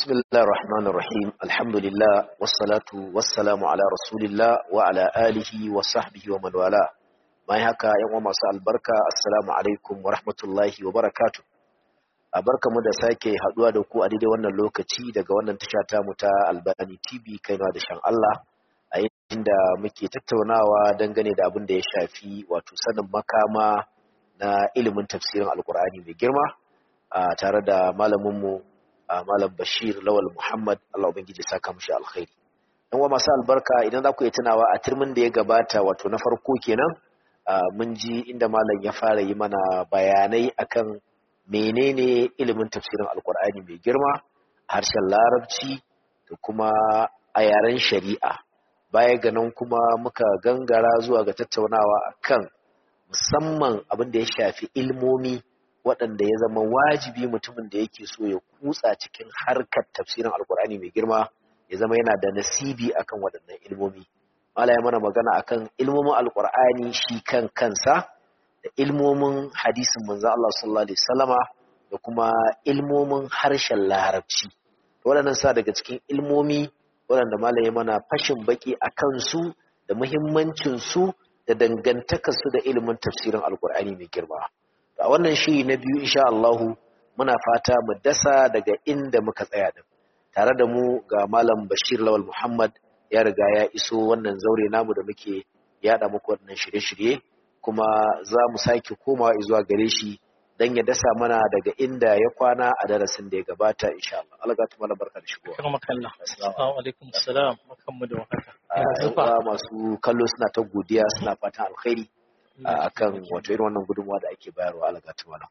بسم الله الرحمن الرحيم الحمد لله والصلاة والسلام على رسول الله وعلى آله وصحبه ومن والاه mai haka yan uwa masu albarka assalamu alaikum wa rahmatullahi wa barakatuh a barkamu da sake haduwa da ku a daidai wannan lokaci daga wannan tasha ta mu ta Albani TV kaina da shan Allah a inda muke tattaunawa dangane da abin da ya shafi wato sanin makama na ilimin tafsirin alkur'ani mai girma a tare da malaminmu malam bashir lawal muhammad allah ubangiji saka mushi alkhairi dan wa masu albarka idan za ku yi tunawa a turmin da ya gabata wato na farko kenan mun ji inda malam ya fara yi mana bayanai akan menene ilimin tafsirin alkur'ani mai girma harshen larabci da kuma a yaren shari'a baya ga nan kuma muka gangara zuwa ga tattaunawa akan musamman abin da ya shafi ilmomi waɗanda ya zama wajibi mutumin da yake so ya kutsa cikin harkar tafsirin alkur'ani mai girma ya zama yana da nasibi akan waɗannan ilmomi mala ya mana magana akan ilmomin alkur'ani shi kan kansa da ilmomin hadisin manzo Allah sallallahu alaihi wasallama da kuma ilmomin harshen larabci waɗannan sa daga cikin ilmomi waɗanda mala ya mana fashin baki akan su da muhimmancin su da dangantakarsu da ilimin tafsirin alkur'ani mai girma a wannan shiri na biyu insha Allahu muna fata mu dasa daga inda muka tsaya din tare da mu ga malam Bashir Lawal Muhammad ya riga ya iso wannan zaure namu da muke yada muku wannan shirye-shirye kuma za mu sake komawa zuwa gare shi dan ya dasa mana daga inda ya kwana a darasin da ya gabata insha Allah Allah gatu malam barka da shigowa Kama kalla. Assalamu alaikum assalam. Barkanmu da warhaka. Yanzu masu kallo suna ta godiya suna fatan alkhairi akan wato irin wannan gudunmawa da ake bayarwa algatu malam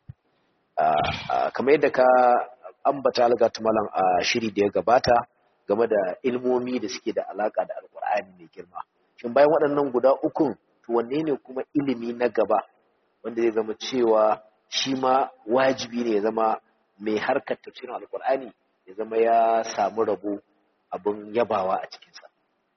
kamar yadda ka ambata algatu malam a shiri da ya gabata game da ilmomi da suke da alaka da alkur'ani mai girma shin bayan waɗannan guda ukun to wanne ne kuma ilimi na gaba wanda zai zama cewa shi ma wajibi ne ya zama mai harkar tafsirin alkur'ani ya zama ya samu rabo abin yabawa a cikinsa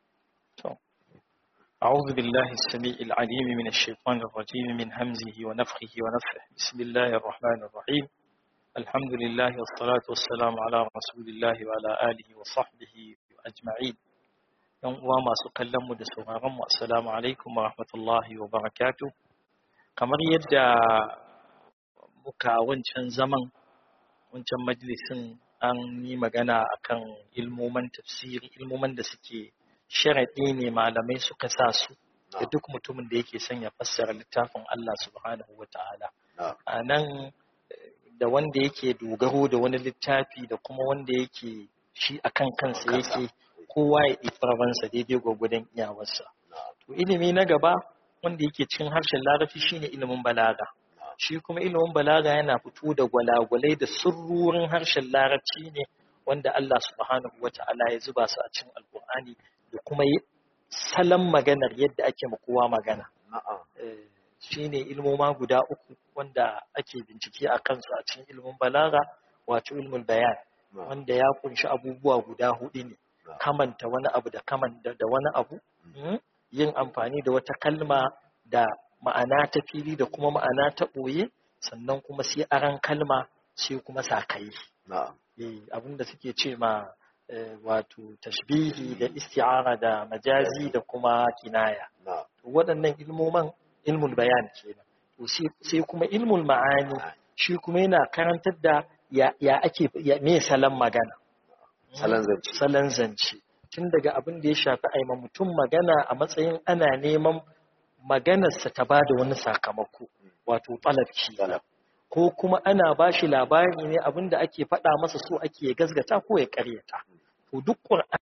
أعوذ بالله السميع العليم من الشيطان الرجيم من همزه ونفخه ونفخه بسم الله الرحمن الرحيم الحمد لله والصلاة والسلام على رسول الله وعلى آله وصحبه أجمعين yan uwa masu kallon mu da sauraron mu assalamu alaikum wa rahmatullahi wa barakatuh kamar yadda muka wancan zaman wancan majalisin an yi magana akan ilmoman tafsiri ilmoman da suke sharaɗi ne malamai suka sa su da duk mutumin da yake son ya fassara littafin Allah subhanahu wa ta'ala. A nan da wanda yake dogaro da wani littafi da kuma wanda yake shi a kan kansa yake kowa ya ɗifarabansa daidai gwagwadon iyawarsa. To ilimi na gaba wanda yake cikin harshen larabci shine ilimin balaga. Shi kuma ilimin balaga yana fito da gwalagwalai da sirrurin harshen larabci ne wanda Allah subhanahu wa ta'ala ya zuba su a cikin alkur'ani da kuma salon maganar yadda ake kowa magana. Shi ne ilmoma guda uku wanda ake bincike a kansu a cikin ilmin balaga wato ilmin bayan wanda ya kunshi abubuwa guda hudu ne kamanta wani abu da kamanta da wani abu yin amfani da wata kalma da ma'ana ta fili da kuma ma'ana ta ɓoye sannan kuma sai aran kalma sai kuma sakayi abinda suke ce ma wato tashbihi da isti'ara da majazi da kuma kinaya waɗannan ilmoman ilmul bayan kenan to sai kuma ilmul ma'ani shi kuma yana karantar da ya ake me salon magana salon zance tun daga abin da ya shafi aima mutum magana a matsayin ana neman maganarsa ta ba da wani sakamako wato talabci ko kuma ana ba shi labari ne abin da ake faɗa masa so ake gasgata ko ya ƙaryata to duk ƙur'ani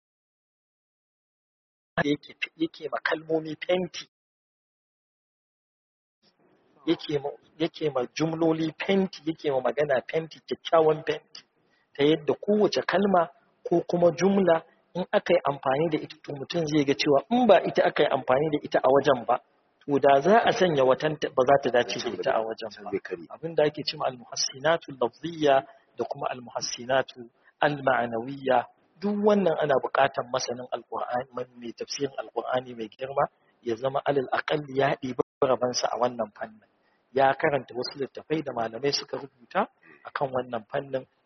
yake yake ma kalmomi fenti yake ma yake ma jumloli fenti yake ma magana fenti kyakkyawan fenti ta yadda kowace kalma ko kuma jumla in aka yi amfani da ita to mutum zai ga cewa in ba ita aka yi amfani da ita a wajen ba to da za a sanya watan ba za ta dace da ita a wajen ba abin da ake cewa al-muhassinatu lafziyya da kuma al-muhassinatu al-ma'anawiyya duk wannan ana buƙatar masanin alƙur'ani mai tafsirin alƙur'ani mai girma ya zama alal aqalli ya ɗibi rabansa a wannan fannin ya karanta wasu littafai da malamai suka rubuta akan wannan fannin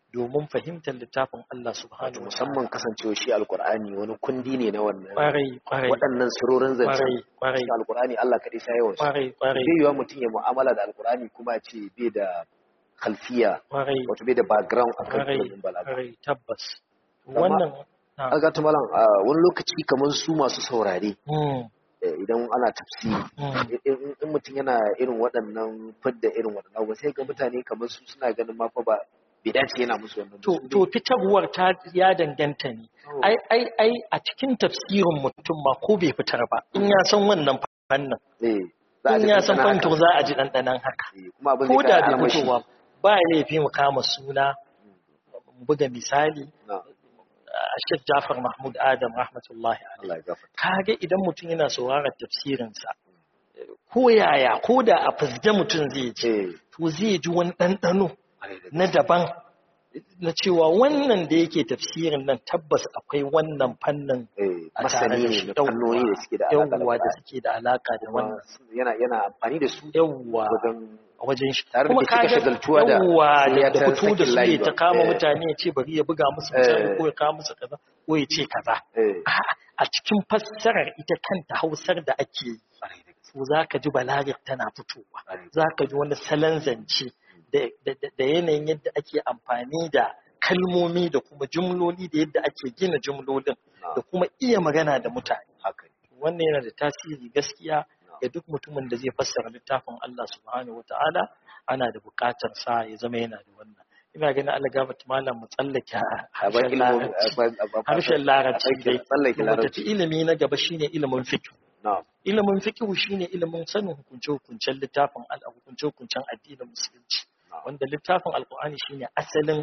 domin fahimtar littafin Allah wato subhanahu wa musamman ta'ala kasancewa shi alqur'ani wani kundi ne na wannan kwarai kwarai waɗannan surorin zance kwarai kwarai cikin alqur'ani Allah kadai sai yawan su kwarai kwarai bai yiwa mutum ya mu'amala da alqur'ani kuma ya ce bai da khalfiya kwarai wato bai da background akan kwarai ilimin balaga kwarai tabbas Amma- wannan na- aga ta malam a wani lokaci kamar su masu saurare Mm, eh, idan ana tafsiri mm. in in- in mutum yana irin waɗannan fadda irin waɗannan abubuwa sai ga mutane kamar su suna ganin ma fa ba bai dace yana musu wannan ba. to Su to fitarwar ta ya danganta ne dai- ai ai ai a cikin tafsirin mutum ma ko bai fitar ba in ya san wannan fannin eh, za a in ji ya san ɗanɗana fanto haka. za a ji ɗanɗanan haka Eh, kuma abin ko zai da ƙara bai armashi. fitowa ba laifi mu kama suna mu buga misali Na, a Sheikh Jafar Mahmud Adam rahmatullahi alaihi Allah ya gafarta. kage idan mutum yana sauraron tafsirinsa ko yaya ko da a fizge mutum zai ji Eh, to zai ji wani ɗanɗano ƙwarai da na daban na cewa wannan da yake tafsirin nan tabbas akwai wannan fannin eh, a tare masani da ne shi na fannoni da suke da alaƙa da yawwa da Qur'ani. suke da alaka da Kuma wannan su- yana yana amfani da su yawwa wajen a wajen shi Tare da kuma bai cika kaga shagaltuwa da- yawwa sai ya da da ta fito da sakin su layi ya ta ba. kama Eh. mutane ya ce bari ya buga musu misali Eh. ko ya kawo musu kaza ko ya ce kaza eh, A'a, a cikin fassarar ita kanta hausar da ake yi ƙwarai da gaske, to za ka ji balagar tana fitowa ƙwarai da za ka ji wani salon zance da- da da yanayin yadda ake amfani da kalmomi da kuma jumloli da yadda ake gina jumlolin Na, da kuma iya magana da mutane haka ne. wannan yana da tasiri gaskiya ga duk mutumin da zai fassara littafin Allah subhanahu wata'ala ana da buƙatar sa ya zama yana da wannan ina ganin Allah gafata malam mu tsallake A bar harshen ilimin- larabci a bar- a bar- harshen larabci a dai tsallake mu tafi larabci. ilimi na gaba shine ilimin fiqh Na, ilimin fiqh shine ilimin sanin hukunce-hukuncen littafin al hukunce-hukuncen addinin musulunci na, wanda littafin alkur'ani shine asalin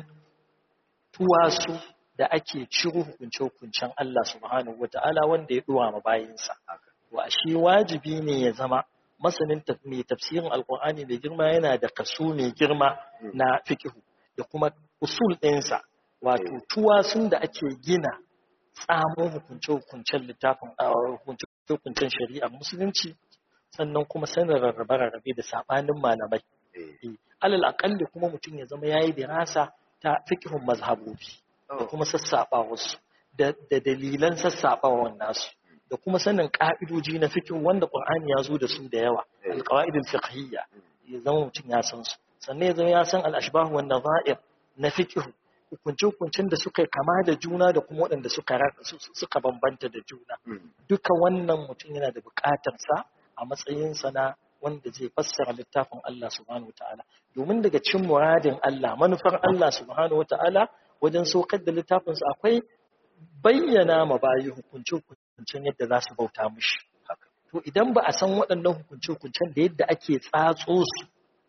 tuwasu da ake ciro hukunce-hukuncen Allah subhanahu wata'ala wanda ya duwa ma bayinsa haka. wa shi wajibi ne ya zama masanin taf- mai tafsirin alkur'ani mai girma yana da kaso mai girma Mm. na fikihu da kuma usul ɗinsa wato Eh. tuwasun da ake gina tsamo hukunce-hukuncen littafin a hukunce-hukuncen shari'ar musulunci sannan kuma sanin rarrabe-rarrabe da saɓanin malamai Eh, alal aƙalli kuma mutum ya zama ya yi dirasa ta fikihun mazhabobi da oh, kuma sassaɓa wasu da da dalilan sassaɓawan nasu da kuma sanin ƙa'idoji na fikihu wanda ƙur'ani ya zo da su da yawa Eh. alƙawa'idul fiqhiyya ya zama mutum ya san su sannan ya zama ya san al-ashbah wan nadha'ir na fikihu hukunce-hukuncen da suka kama da juna da kuma waɗanda suka ra- su- su- suka bambanta da juna mm, duka wannan mutum yana da buƙatar sa a matsayinsa na wanda zai fassara littafin Allah subhanahu wata'ala domin daga cin muradin Allah manufar Allah subhanahu wata'ala wajen saukar da littafinsa akwai bayyana ma bayi hukunce-hukuncen yadda za su bauta mushi haka. to idan ba a san waɗannan hukunce-hukuncen da yadda ake tsatso su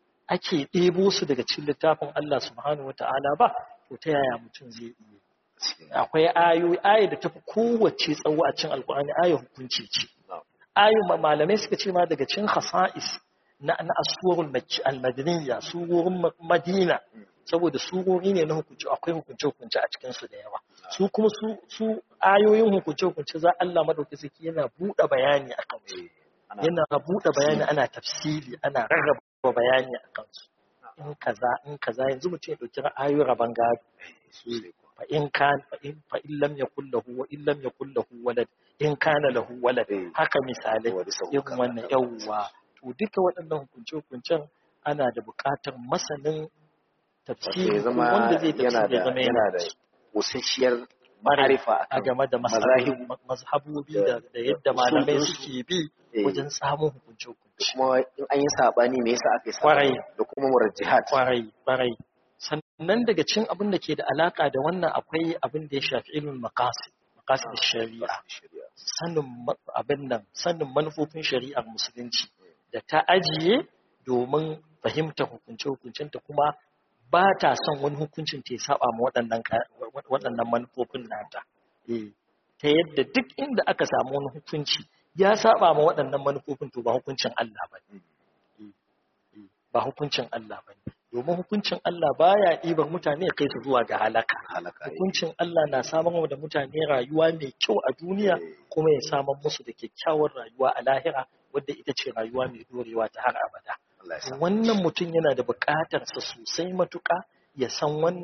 ake ɗebo su daga cikin littafin Allah subhanahu wata'ala ba to ta yaya mutum zai iya Gaskiya. akwai ayoyi ayi da tafi kowace tsawo a cikin alkur'ani ayi hukunci ce Na, ayu malamai suka ce ma daga cikin khasa'is na na aswarul makki al-madaniyya surorin Ma- madina saboda surori ne na hukunci akwai hukunce hukunce a cikin su da yawa su kuma su su ayoyin hukunce hukunce za Allah madauki saki yana buɗe bayani akan su eh, ana- yana buɗe bayani ana tafsiri ana rarraba bayani akan su in kaza in kaza yanzu mutum ya dauki ayoyin raban gado sosai kuwa. fa in kan fa in fa in lam yakul lahu wa in lam yakul lahu walad in kana lahu walad Eh. haka misalai Wa bisa irin hukama wannan da- yawwa to duka waɗannan hukunce-hukuncen ana da buƙatar masanin Wato tafsiri ya ko zama wanda zai yana tafsiri ya da zama yana yana da da ƙosasshiyar Ƙwarai ma'arifa a akan game da mazahibu mazhabu- mazhabobi da- da da yadda da malamai usul suke bi eh, wajen samun da hukunce-hukunce kuma in an yi saɓani me yasa aka yi Kwarai. saɓani da kuma murajjihat kwarai kwarai sannan daga cin abin da ke da alaka da wannan akwai abin da ya shafi ilmin maqasid maqasid shari'a shari'a sanin ma- abin nan sanin manufofin shari'ar musulunci da ta ajiye domin fahimtar hukunce-hukuncenta kuma ba ta son wani hukuncin ta ya saba ma waɗannan ka- waɗannan manufofin nata Eh, ta yadda duk inda aka samu wani hukunci ya saba ma waɗannan manufofin to ba hukuncin Allah ba ne. Eh, eh, ba hukuncin Allah ba ne domin hukuncin Allah baya ɗibar mutane ya kai su zuwa ga halaka halaka eh. hukuncin Allah na samar da mutane rayuwa mai kyau a duniya Eh. kuma ya samar musu da kyakkyawar rayuwa a lahira wadda ita ce rayuwa mai dorewa ta har abada Allah ya sa wannan mutum yana da buƙatar sa sosai matuƙa ya san wannan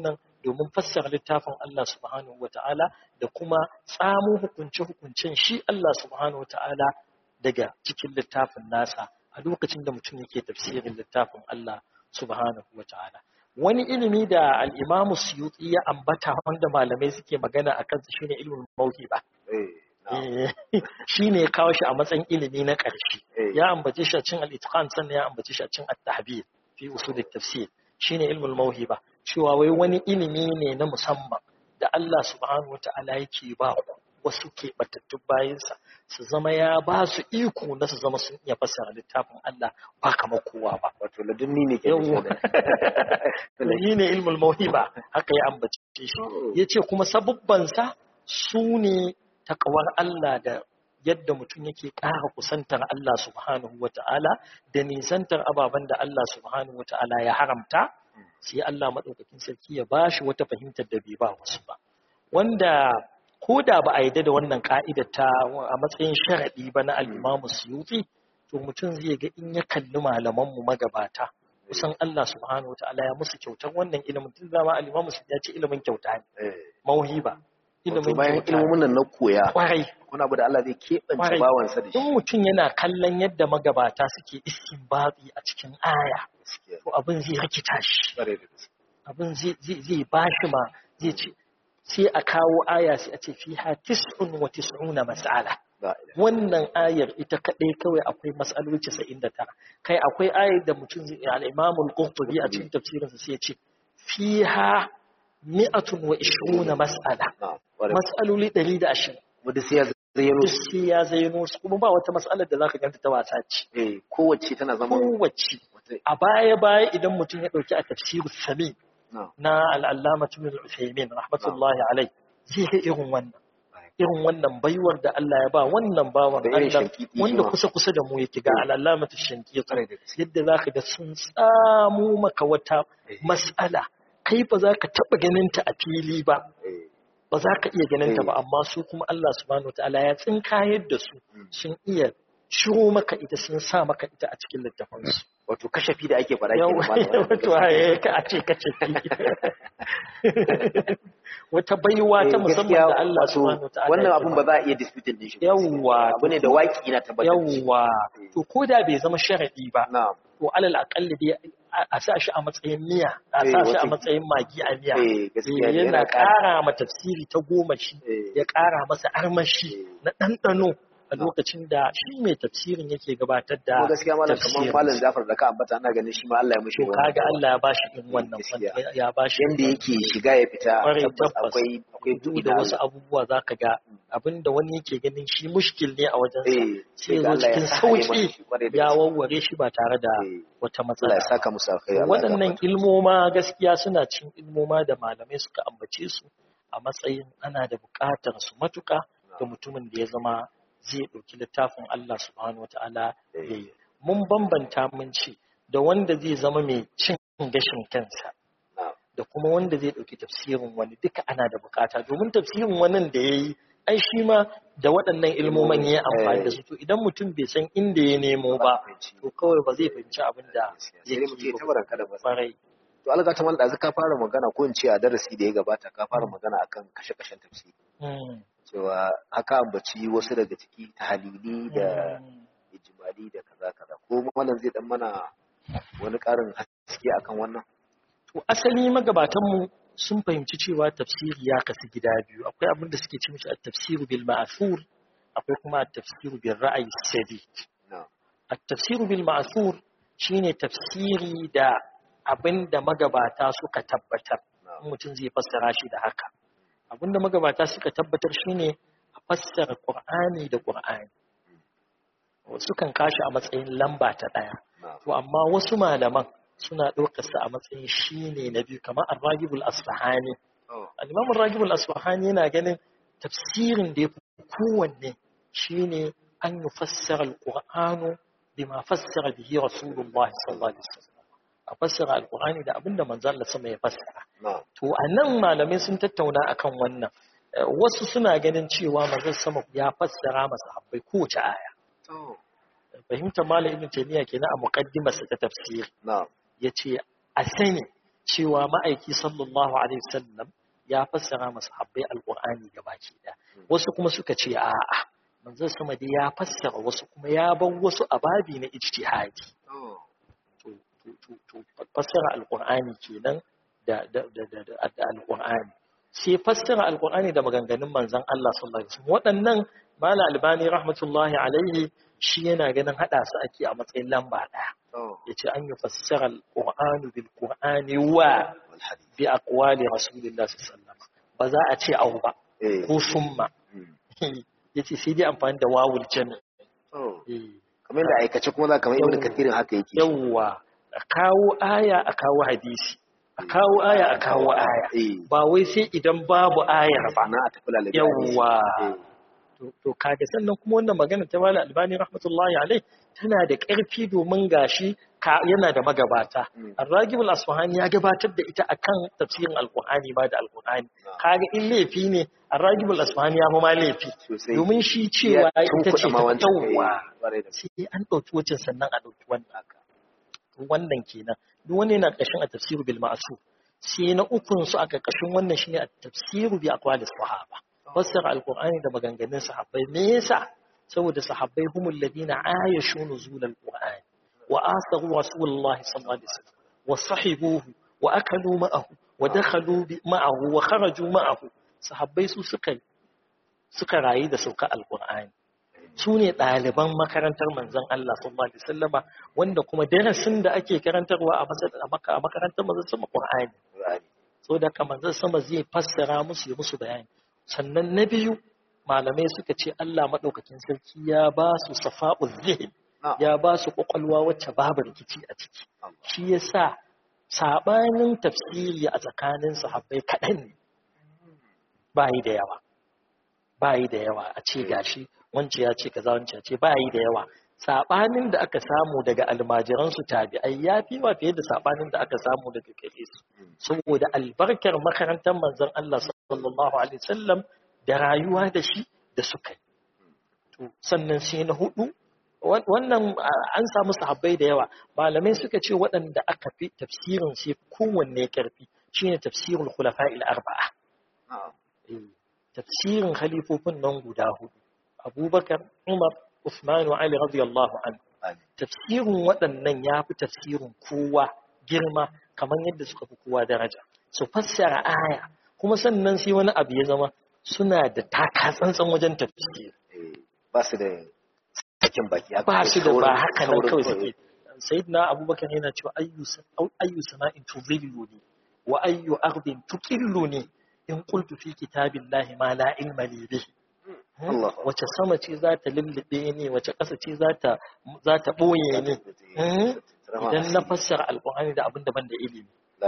domin fassara littafin Allah subhanahu wata'ala da kuma tsamo hukunce-hukuncen shi Allah subhanahu wata'ala daga cikin littafin nasa a lokacin da mutum yake tafsirin littafin Allah subhanahu wata'ala wani ilimi da al-Imam Suyuti ya ambata wanda malamai suke magana akan sa shine ilmin mawhiba shi ne kawo shi a matsayin ilimi na ƙarshe ya ambace shi a cin al-itqan sannan ya ambace shi a cin at-tahbir fi usul at-tafsir shine ilmul mawhiba cewa wai wani ilimi ne na musamman da Allah subhanahu wata'ala yake ba wasu ke batattun bayansa su zama ya ba su iko na su zama sun iya fassara littafin Allah ba kamar kowa ba wato ladunni ne ke yawwa yi ne ilmul mawhiba haka ya ambace shi yace kuma sabubbansa su ne takawar Allah da yadda mutum yake ƙara kusantar Allah subhanahu wa ta'ala da nisantar ababen da Allah subhanahu wa ta'ala ya haramta sai Allah maɗaukakin sarki ya ba shi wata fahimtar da bai ba wasu ba wanda ko da ba a yadda da wannan ka'idar ta a matsayin sharaɗi ba na al'imamu suyuti to mutum zai ga in ya kalli malamanmu magabata kusan Allah subhanahu wa ta'ala ya musu kyautar wannan ilimin tun zama al'imamu su ya ce ilimin kyauta ne mauhiba ilimin bayan ilimin nan na koya kwarai wani abu da Allah zai keɓance bawansa da shi in mutum yana kallon yadda magabata suke istinbabi a cikin aya to abin zai rikita shi abin zai ba shi ma zai ce sai a kawo aya sai a ce fiha tis'un wa tis'una mas'ala wannan ayar ita kadai kawai akwai mas'aloli 99 kai akwai ayar da mutum zai al-Imam al-Qurtubi a cikin tafsirinsa sai ya ce fiha mi'atun wa ishiruna mas'ala mas'aloli ɗari da ashirin wadda sai ya zayyano sai ya zayyano su kuma ba wata mas'alar da zaka ganta ta wasa ce eh kowace tana zama kowace a baya baya idan mutum ya dauki a tafsiru sami na al'allama tun al-usaymin rahmatullahi alai zai ga irin wannan irin wannan baiwar da Allah ya ba wannan bawan Allah wanda kusa kusa da mu yake ga al'allama tushanki yadda zaka ga sun tsamu maka wata mas'ala kai ba za ka taɓa ganinta a fili ba ba za ka iya ganinta ba amma su kuma Allah subhanahu wa ta'ala ya tsinkayar da su sun iya shiro maka ita sun sa maka ita a cikin littafansu wato kashafi da ake fara kenan wato haye ka a ce kashafi wata baiwa ta musamman da Allah subhanahu wa ta'ala wannan abun ba za a iya disputing din shi yawwa abu ne da waki na tabbatar yawwa to ko da bai zama sharadi ba na'am to alal akalli dai a sa shi a matsayin miya a sa shi a matsayin magi a miya yana ƙara ma tafsiri ta goma shi ya ƙara masa armashi na ɗanɗano a lokacin da shi mai tafsirin yake gabatar da gaskiya malam kamar malam Jafar da ka ambata ana ganin shi ma Allah ya mushi to kaga Allah ya bashi in wannan ya bashi yanda yake shiga ya fita tabbas akwai akwai duk da wasu abubuwa zaka ga abinda wani yake ganin shi mushkil ne a wajen sa sai zo cikin sauki ya wawware shi ba tare da wata matsala Allah ya saka musu alkhairi waɗannan ilmoma gaskiya suna cin ilmoma da malamai suka ambace su a matsayin ana da buƙatar su matuƙa ga mutumin da ya zama zai ɗauki littafin Allah subhanahu wata'ala ya yi. Mun bambanta mun ce da wanda zai zama mai cin gashin kansa da kuma wanda zai ɗauki tafsirin wani duka ana da bukata domin tafsirin wani da ya yi ai shi ma da waɗannan ilmoman ya amfani da su to idan mutum bai san inda ya nemo ba to kawai ba zai fahimci abin da zai yi ba farai to alga ta malda ka fara magana ko in ce a darasi da ya gabata ka fara magana akan kashe-kashen tafsiri cewa haka ambaci wasu daga ciki ta halili da ijimali da kaza kaza ko malam zai dan mana wani karin haske akan wannan to asali magabatan mu sun fahimci cewa tafsiri ya kasu gida biyu akwai abin da suke ce mishi at-tafsiru bil ma'thur akwai kuma at-tafsiru bil ra'yi sadid at-tafsiru bil ma'thur shine tafsiri da abin da magabata suka tabbatar mutum zai fassara shi da haka abinda magabata suka tabbatar shine a fassara Qur'ani da Qur'ani wasu kan kashi a matsayin lamba ta ɗaya to amma wasu malaman suna ɗaukar sa a matsayin shine na biyu kamar Ar-Ragibul Asfahani al-Imam Ar-Ragibul Asfahani yana ganin tafsirin da yafi kowanne shine an yufassara al-Qur'anu bima fassara bihi Rasulullah sallallahu alaihi wasallam a fassara al-Qur'ani da abinda manzo Allah sama ya fassara To a nan malamai sun tattauna akan wannan. Wasu suna ganin cewa manzon sama ya fassara masa habbai kowace aya. Fahimtar Malam Ibn Taymiyyah kenan a muqaddimarsa ta tafsir. Ya ce a sani cewa ma'aiki sallallahu alaihi wasallam ya fassara masa habbai alqur'ani gabaki da wasu kuma suka ce a'a manzon sama dai ya fassara wasu kuma ya bar wasu ababi na ijtihadi to to to fassara alqur'ani kenan da da da da alqur'ani sai fassara alqur'ani da maganganun manzon Allah sallallahu alaihi wasallam waɗannan mala albani rahmatullahi alaihi shi yana ganin hada su ake a matsayin lamba daya yace an yi fassara alqur'anu bil qur'ani wa bi aqwali rasulillahi sallallahu alaihi wasallam ba za a ce au ba ko summa yace sai dai amfani da wawul jami kamar da aikace kuma za kamar ibnu kathirin haka yake yawwa a kawo aya a kawo hadisi a kawo aya a kawo aya ba wai sai idan babu ayar ba na a tafi lalabi yawwa to kaga sannan kuma wannan magana ta mala albani rahmatullahi alai tana da ƙarfi domin gashi yana da magabata arragibul asfahani ya gabatar da ita akan tafsirin alqur'ani ba da alqur'ani kaga in laifi ne arragibul asfahani ya ma laifi domin shi cewa ita ce ta yawwa sai an ɗauki wacin sannan a ɗauki wannan wannan kenan duk wani yana ƙarshen a tafsiru bil ma'sur sai na ukun su a ƙarƙashin wannan shine a tafsiru bi aqwalis sahaba fassara alqur'ani da maganganun sahabbai me yasa saboda sahabbai humul ladina ayashu nuzul alqur'ani wa asaru rasulullah sallallahu alaihi wasallam wa sahibuhu wa akalu ma'ahu wa dakhalu ma'ahu wa kharaju ma'ahu sahabbai su suka suka rayu da sauka alqur'ani su ne ɗaliban makarantar manzon Allah sallallahu alaihi wasallama wanda kuma darasin da ake karantarwa a makarantar manzon sama Qur'ani so da ka manzon sama zai fassara musu ya musu bayani sannan na biyu malamai suka ce Allah madaukakin sarki ya ba su safa'u zihin ya ba su kwakwalwa wacce babu rikici a ciki shi yasa sabanin tafsiri a tsakanin sahabbai kaɗan ne bayi da yawa bayi da yawa a ce gashi wance ya ce kaza wance ya ce ba yi da yawa sabanin da aka samu daga almajiransu tabi'ai ya fi wa fiye da sabanin da aka samu daga gare su saboda albarkar makarantar manzon Allah sallallahu alaihi wasallam da rayuwa da shi da suka yi to sannan sai na hudu wannan an samu sahabbai da yawa malamai suka ce waɗanda aka fi tafsirin sai kowanne karfi shine tafsirul khulafa'il arba'a tafsirin khalifofin nan guda hudu abubakar umar usman wa ali radiyallahu an tafsirin waɗannan ya fi tafsirin kowa girma kamar yadda suka fi kowa daraja su fassara aya kuma sannan sai wani abu ya zama suna da taka tsantsan wajen tafsiri ba su da sakin baki ba su da ba haka nan kawai suke sayyidina abubakar yana cewa ayyu sama'in tuzilluni wa ayyu ardin tuqilluni in qultu fi kitabillahi ma la ilma li bihi wace sama ce za ta lullube ne wace ƙasa ce za ta ɓoye ne idan na fassara alƙur'ani da abin daban da ilimi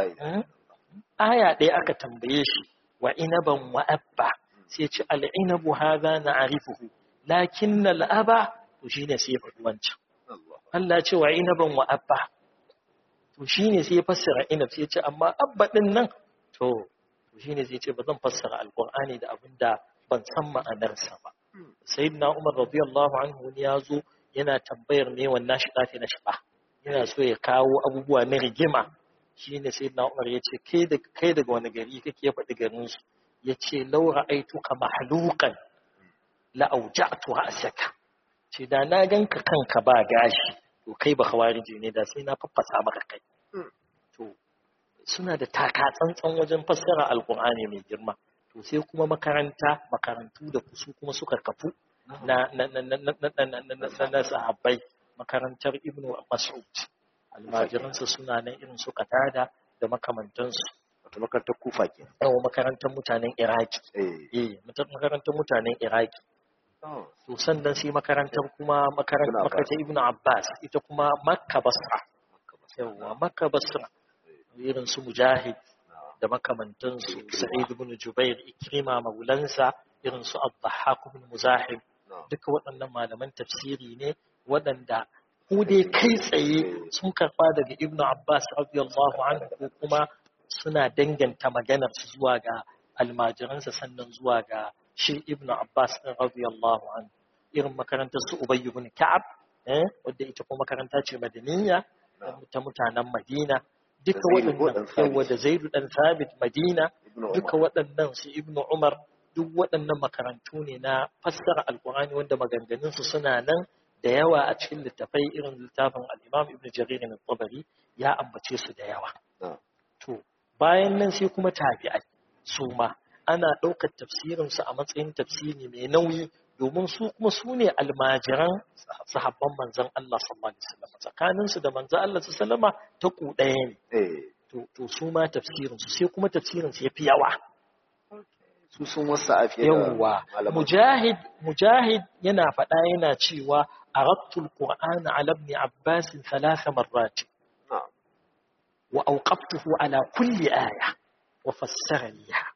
aya ɗaya aka tambaye shi wa inaban wa abba sai ce al'inabu haza na arifuhu lakin na la'aba to shi ne sai ya faɗi wancan Allah ce wa inaban wa abba to shi ne sai ya fassara inab sai ce amma abba ɗin nan to shi ne sai ce ba zan fassara alƙur'ani da abin da ban san ma'anarsa ba. Sayyidina Umar radiyallahu anhu wani ya zo yana tambayar me wannan shi ɗafi na shiɓa. Yana so ya kawo abubuwa na rigima. Shi ne Sayyidina Umar ya ce kai daga wani gari kake faɗi garin su. Ya ce laura aituka mahluqan la auja'tu ra'saka. Ce da na ganka kanka ba gashi to kai ba khawariji ne da sai na faffasa maka kai. To suna da taka tsantsan wajen fassara alqur'ani mai girma. to sai kuma makaranta makarantu da su kuma suka kafu na na na na na na na sahabbai makarantar ibnu mas'ud almajiransa suna nan irin su katada da makamantansu wato makarantar kufa ke yawa makarantar mutanen iraki eh makarantar mutanen iraki to sannan sai makarantar kuma makarantar ibnu abbas ita kuma makka basra yawa makka basra irin su mujahid da makamantansu sa'id ibn jubair ikrima maulansa irin su ad-dhahhak ibn muzahim duka waɗannan malaman tafsiri ne waɗanda ko dai kai tsaye sun karɓa daga ibn abbas radiyallahu anhu ko kuma suna danganta maganar su zuwa ga almajiransa sannan zuwa ga shi ibn abbas radiyallahu anhu irin makarantar su ubay ibn ka'ab eh wadda ita kuma makaranta ce madaniya ta mutanen madina duka waɗannan yawa da zaidu ɗan sabit madina duka waɗannan su ibnu umar duk waɗannan makarantu ne na fassara alkur'ani wanda maganganunsu suna nan da yawa a cikin littafai irin littafin al'imam ibn jarir na tabari ya ambace su da yawa to bayan nan sai kuma tabi'ai su ma ana ɗaukar tafsirinsu a matsayin tafsiri mai nauyi domin su kuma su ne almajiran sahabban manzan Allah sallallahu alaihi wasallam tsakanin su da manzan Allah sallallahu alaihi ta ku ɗaya ne to to su ma tafsirin su sai kuma tafsirin su yafi yawa su sun wasa a fiye yawa mujahid mujahid yana faɗa yana cewa aradtu alqur'ana ala ibn abbas thalatha marrat wa awqaftuhu ala kulli aya wa fassara liha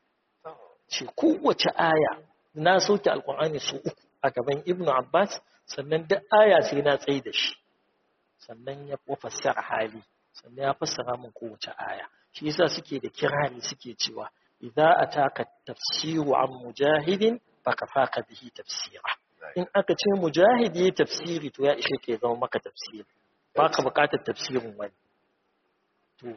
ce kowace aya na soke alkur'ani su uku a gaban ibnu abbas sannan duk aya sai na tsaye da shi sannan ya fassara hali sannan ya fassara min kowace aya shi yasa suke da kirari suke cewa idza ataka tafsiru an mujahidin fakafaka bihi tafsira in aka ce mujahid yi tafsiri to ya ishe ke zama maka tafsiri ba ka bukatar tafsirin wani to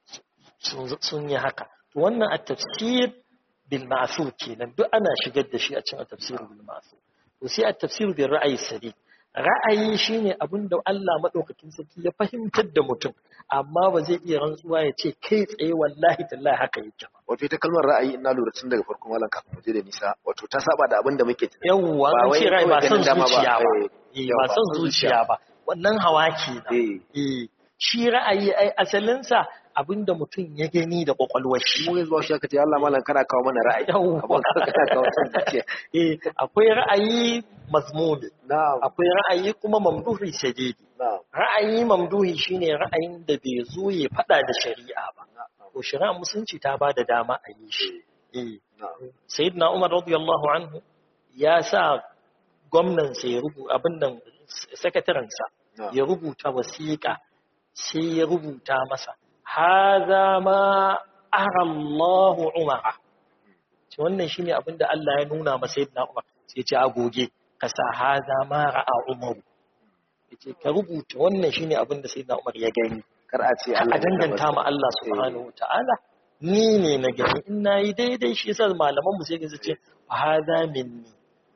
sun yi haka to wannan a tafsir بالمعثور kenan duk ana shigar da shi a cikin tafsir bil ma'thur to sai a tafsir bil ra'ayi sadi ra'ayi shine abin da Allah madaukakin sarki ya fahimtar da mutum amma ba zai iya rantsuwa ya ce kai tsaye wallahi tallahi haka yake ba wato ita kalmar ra'ayi ina lura tun daga farkon malam kafin mu je da nisa wato ta saba da abin da muke tunani yawwa an ce ra'ayi ba son zuciya ba eh ba son zuciya ba wannan hawa kenan eh shi ra'ayi ai asalinsa abinda mutum ya gani da kwakwalwar shi. Mu yanzu shi aka ce Allah malam kana kawo mana ra'ayi. Abin kana kawo son zuciya. Eh akwai ra'ayi mazmumi. Akwai ra'ayi kuma mamduhi shadidi. Ra'ayi mamduhi shine ra'ayin da bai zo ya fada da shari'a ba. Ko shari'a musulunci ta ba da dama a yi shi. Eh. Sayyidina Umar radiyallahu anhu ya sa gwamnan sa ya rubuta abin nan sakatarensa ya rubuta wasiƙa sai ya rubuta masa haza ma ara Allahu umara ce wannan shine abinda Allah ya nuna masa yadda Umar sai ce agoge ka sa haza ma ra'a Umaru yace ka rubuta wannan shine abinda sayyidina Umar ya gani kar a ce a danganta ma Allah subhanahu wataala ni ne na gani in nayi daidai shi yasa malaman mu sai ga ce haza minni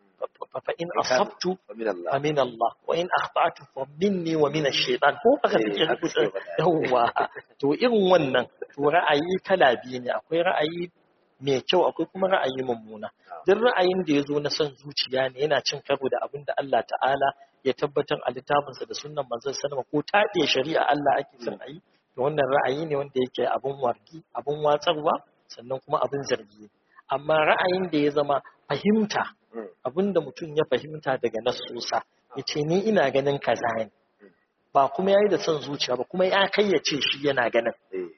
فإن أصبت فمن الله وإن أخطأت فمني ومن الشيطان ko aka take rubuta yawa to irin wannan to ra'ayi kala biyu ne akwai ra'ayi mai kyau akwai kuma ra'ayi mummuna duk ra'ayin da ya zo na son zuciya ne yana cin karo da abin da Allah ta'ala ya tabbatar a littafinsa da sunnan manzon sallama ko taɗe shari'a Allah ake son ayi to wannan ra'ayi ne wanda yake abin wargi abin watsarwa sannan kuma abin zargi amma ra'ayin da ya zama fahimta abinda mutum ya fahimta daga nasusa ya ce ni ina ganin kaza ne ba kuma ya yi da son zuciya ba kuma ya kai ya ce shi yana ganin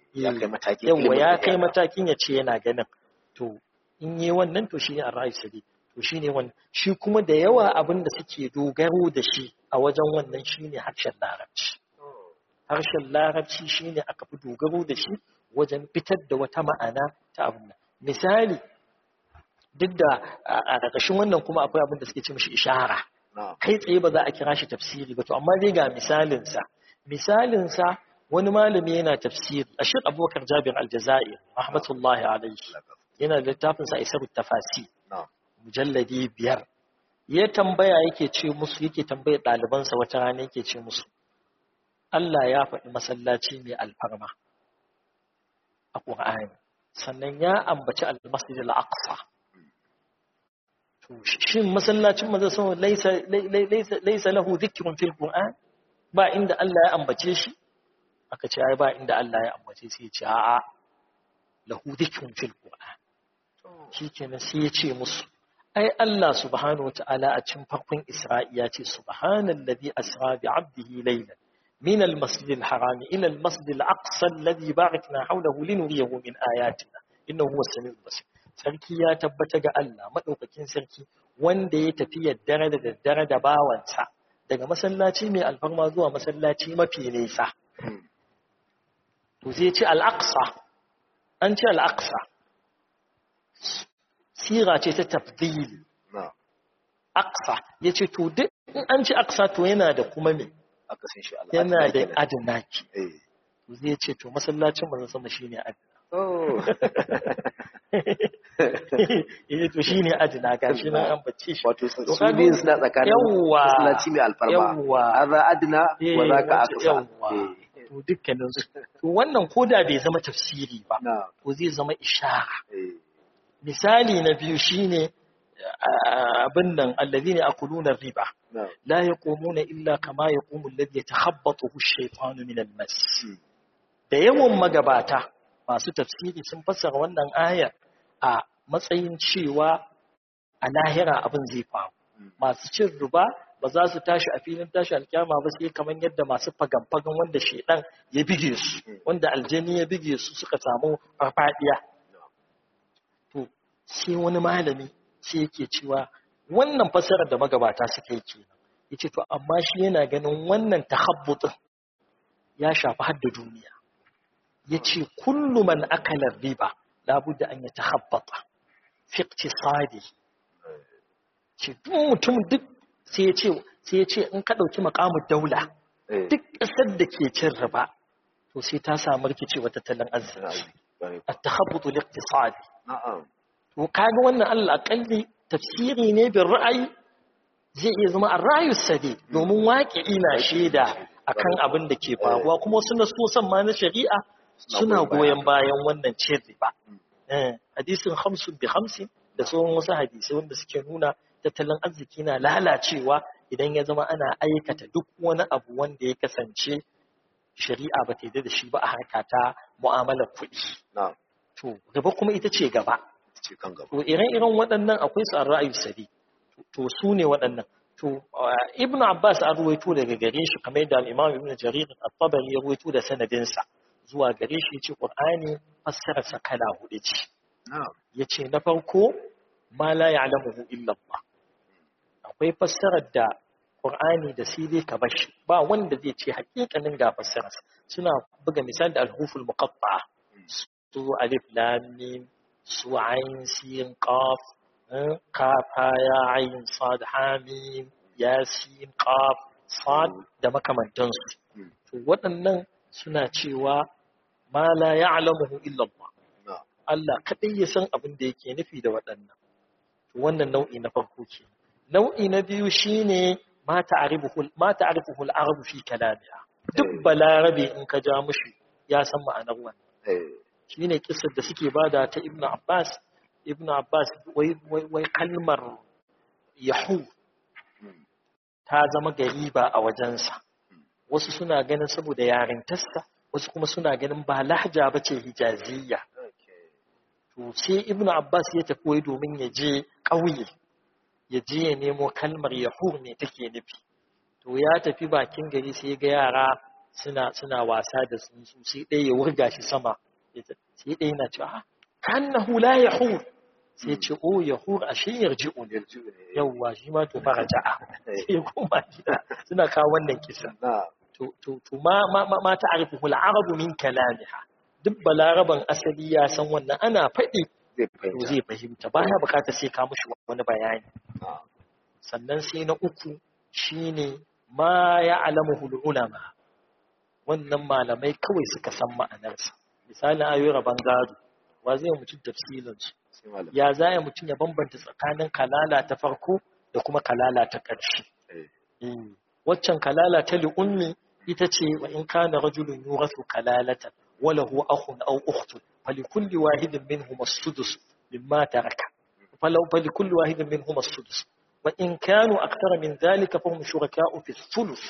yawa ya kai matakin ya ce yana ganin to in yi wannan to shi ne a ra'ayi sadi to shi ne wannan shi kuma da yawa abin da suke dogaro da shi a wajen wannan shi ne harshen larabci harshen larabci shi ne aka fi dogaro da shi wajen fitar da wata ma'ana ta abin misali duk da a ƙarƙashin wannan kuma akwai abin da suke ce mishi ishara kai tsaye ba za a kira shi tafsiri ba to amma dai ga misalinsa misalinsa wani malami yana tafsiri a shi abubakar jabir aljazair rahmatullahi alaihi yana da littafinsa isarut tafasi mujalladi biyar ya tambaya yake ce musu yake tambayar ɗalibansa wata rana yake ce musu Allah ya faɗi masallaci mai alfarma a ƙur'ani sannan ya ambaci al-masjid al-aqsa shin masallacin manzo sun laisa laisa lahu dhikrun fil qur'an ba inda Allah ya ambace shi aka ce ai ba inda Allah ya ambace shi ce a'a lahu dhikrun fil qur'an shikenan sai ya ce musu ai Allah subhanahu wataala a cikin farkon Isra'i ya ce subhanallazi asra bi 'abdihi laylan من المسجد الحرام إلى المسجد الأقصى الذي باركنا حوله لنريه من آياتنا إنه هو السميع البصير sarki ya tabbata ga Allah maɗaukakin sarki wanda ya tafi yaddare da daddare da bawansa daga masallaci mai alfarma zuwa masallaci mafi nesa. To zai ce al'aqsa, an ce al'aqsa, sira ce ta tafdili. Aqsa, ya ce to duk in an ce aqsa to yana da kuma me? Yana da adinaki. to zai ce to masallacin manzon sama shine adna oh eh to shine adna gashi nan an bace shi wato su To kaga- biyun suna tsakanin yawwa masallaci mai alfarma yawwa hadha adna Eh, wa zaka wato aqsa yawwa. Eh, to dukkanin su to wannan koda bai zama tafsiri ba na to zai zama ishara eh misali na biyu shine ah, abin nan allazina akuluna riba na la yaqumuna illa kama yaqumu alladhi yatakhabbathu ash-shaytanu min al-mas Hmm. da yawan magabata masu tafsiri sun fassara wannan ayar a matsayin cewa a lahira abin zai faru Hmm. masu cin riba ba za su tashi a filin tashi alkyama ba sai kamar yadda masu fagan-fagan wanda shedan ya bige su Hmm. wanda aljani ya bige su suka samu farfadiya to sai wani malami sai yake cewa wannan fassarar da magabata suka yi kenan yace to amma shi yana ganin wannan tahabbutin ya shafi har da duniya yace kullu man akala riba labudda an yatahabbata fi iqtisadi ce duk mutum duk sai yace sai yace in ka dauki maqamud daula eh duk ƙasar da ke cin riba to sai ta samu rikicewa tattalin arziki Bari. at-tahabbutu liqtisadi na'am to kaga wannan Allah akalli tafsiri ne bin ra'ayi zai iya zama a rayu sade domin waƙi na shaida akan abin da ke faruwa kuma suna so san ma na shari'a suna goyon bayan wannan cin riba Eh, hadisin hamsin bi hamsin da sauran wasu hadisai wanda suke nuna tattalin arziki na lalacewa idan ya zama ana aikata duk wani abu wanda ya kasance shari'a ba ta yi da shi ba a harka ta mu'amalar kuɗi na'am to riba kuma ita ce gaba ce kan gaba to ire-iren waɗannan akwai su an ra'ayi sadi to su ne waɗannan to uh, ibn abbas an ruwaito daga gare shi kamar yadda al-imam ibn jarir at-tabari ya ruwaito da sanadinsa zuwa gare shi yace qur'ani fassararsa kala hudu ce na'am yace na farko ma la ya'lamuhu illa Allah akwai fassarar da qur'ani da sai dai ka bashi ba wanda zai ce hakikanin ga fassararsa suna buga misali da al-huruful muqatta'a su alif lam mim su ayin sin qaf eh, kaf ha ya ayin sad ha mim yasin qaf sad da makamantansu Hmm. to waɗannan suna cewa ma la ya'lamuhu illa Allah na'am Allah kadai ya san abin da yake nufi da waɗannan to wannan nau'i na farko ke nau'i na biyu shine ma ta'rifuhu ma ta'rifuhu al-arab fi kalamiha duk balarabe in ka ja mushi ya san ma'anar wannan eh shi ne kisar da suke bada ta ibn Abbas ibn Abbas wai wai wai kalmar yahu hmm. ta zama gariba a wajensa wasu suna ganin saboda yarintarsa wasu kuma suna ganin ba lahja ba ce hijaziyya okay to sai ibn Abbas ya tafi wai domin ya je ƙauye ya je ya nemo kalmar yahu me take nufi to ya tafi bakin gari sai ga yara suna suna wasa da tsuntsu sai ɗaya ya wurga shi sama ya ta- sai ɗaya yana cewa "Ah, kannahu la yahur sai ya ce o yahur ashe yarji'u ne yarju ne yawwa shi ma to fara ja'a sai kuma gida suna kawo wannan kisa na'am to to to ma ma ma, ma ta'rifu al-arabu min kalamiha duk balaraban asali ya san wannan ana faɗi zai to fahimta zai fahimta baya bukatar sai ka mushi wani bayani na'am sannan sai na uku shine ma ya'lamuhu ulama wannan malamai kawai suka san ma'anarsa misalin ayoyin rabon gado wa zai yi mutum tafsilin su sai malam ya za ya mutum ya bambanta tsakanin kalala ta farko da kuma kalala ta ƙarshe eh Eh, waccan kalala ta li'ummi ita ce wa in kana rajulun yurathu kalalatan wa lahu akhun aw ukhtun falikulli wahidin minhum as-sudus mimma taraka falau falikulli wahidin minhum as-sudus wa in kanu akthara min dhalika fahum shuraka'u fi thuluth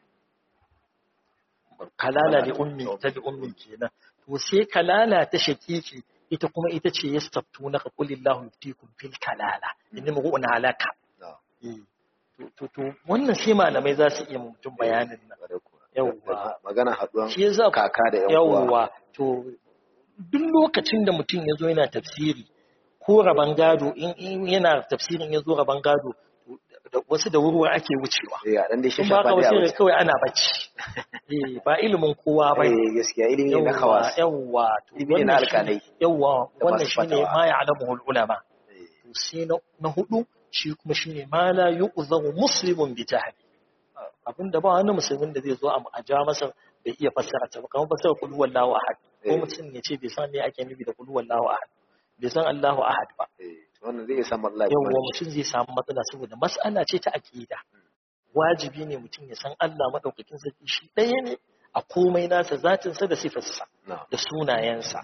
kalala li'ummi ta li'ummi kenan to sai kalala ta shakiki ita kuma ita ce yastaftunaka qulillahu yuftikum fil kalala inni mu'una alaka na'am Eh, to to to wannan sai malamai za su iya ma mutum bayanin nan Bare kuwa. Yawwa. magana haduwan shi yasa kaka da yan uwa yawwa to duk lokacin da mutum ya zo yana tafsiri ko raban gado in in yana tafsirin ya zo raban gado to da- wasu da wurwa ake wucewa eh a dan dai shi in ba shafa ka dai a wasu wuce. kawai ana bacci eh ba ilimin kowa ba eh gaskiya ilimi ne na yawwa khawas yawwa to Ilimi ne na wannan shi- alƙalai. yawwa Da wannan masu shine fatawa. ma ya'lamuhu ulama Eh, to sai na na hudu shi kuma shine ma la yu'zamu muslimun bi jahli abinda ba wani musulmin da zai zo a a ja masa bai iya fassara ta ba kamar fassara kul huwallahu ahad ko Eh. mutum ya ce bai san me ake nufi da kul huwallahu ahad bai san Allahu ahad ba eh, wannan zai iya samun Allah ya yawwa bani. mutum zai samu matsala saboda mas'ala ce ta aqida wajibi ne mutum ya san Allah madaukakin sarki shi ɗaya ne a komai nasa zatinsa da sifarsa Na'am. da sunayensa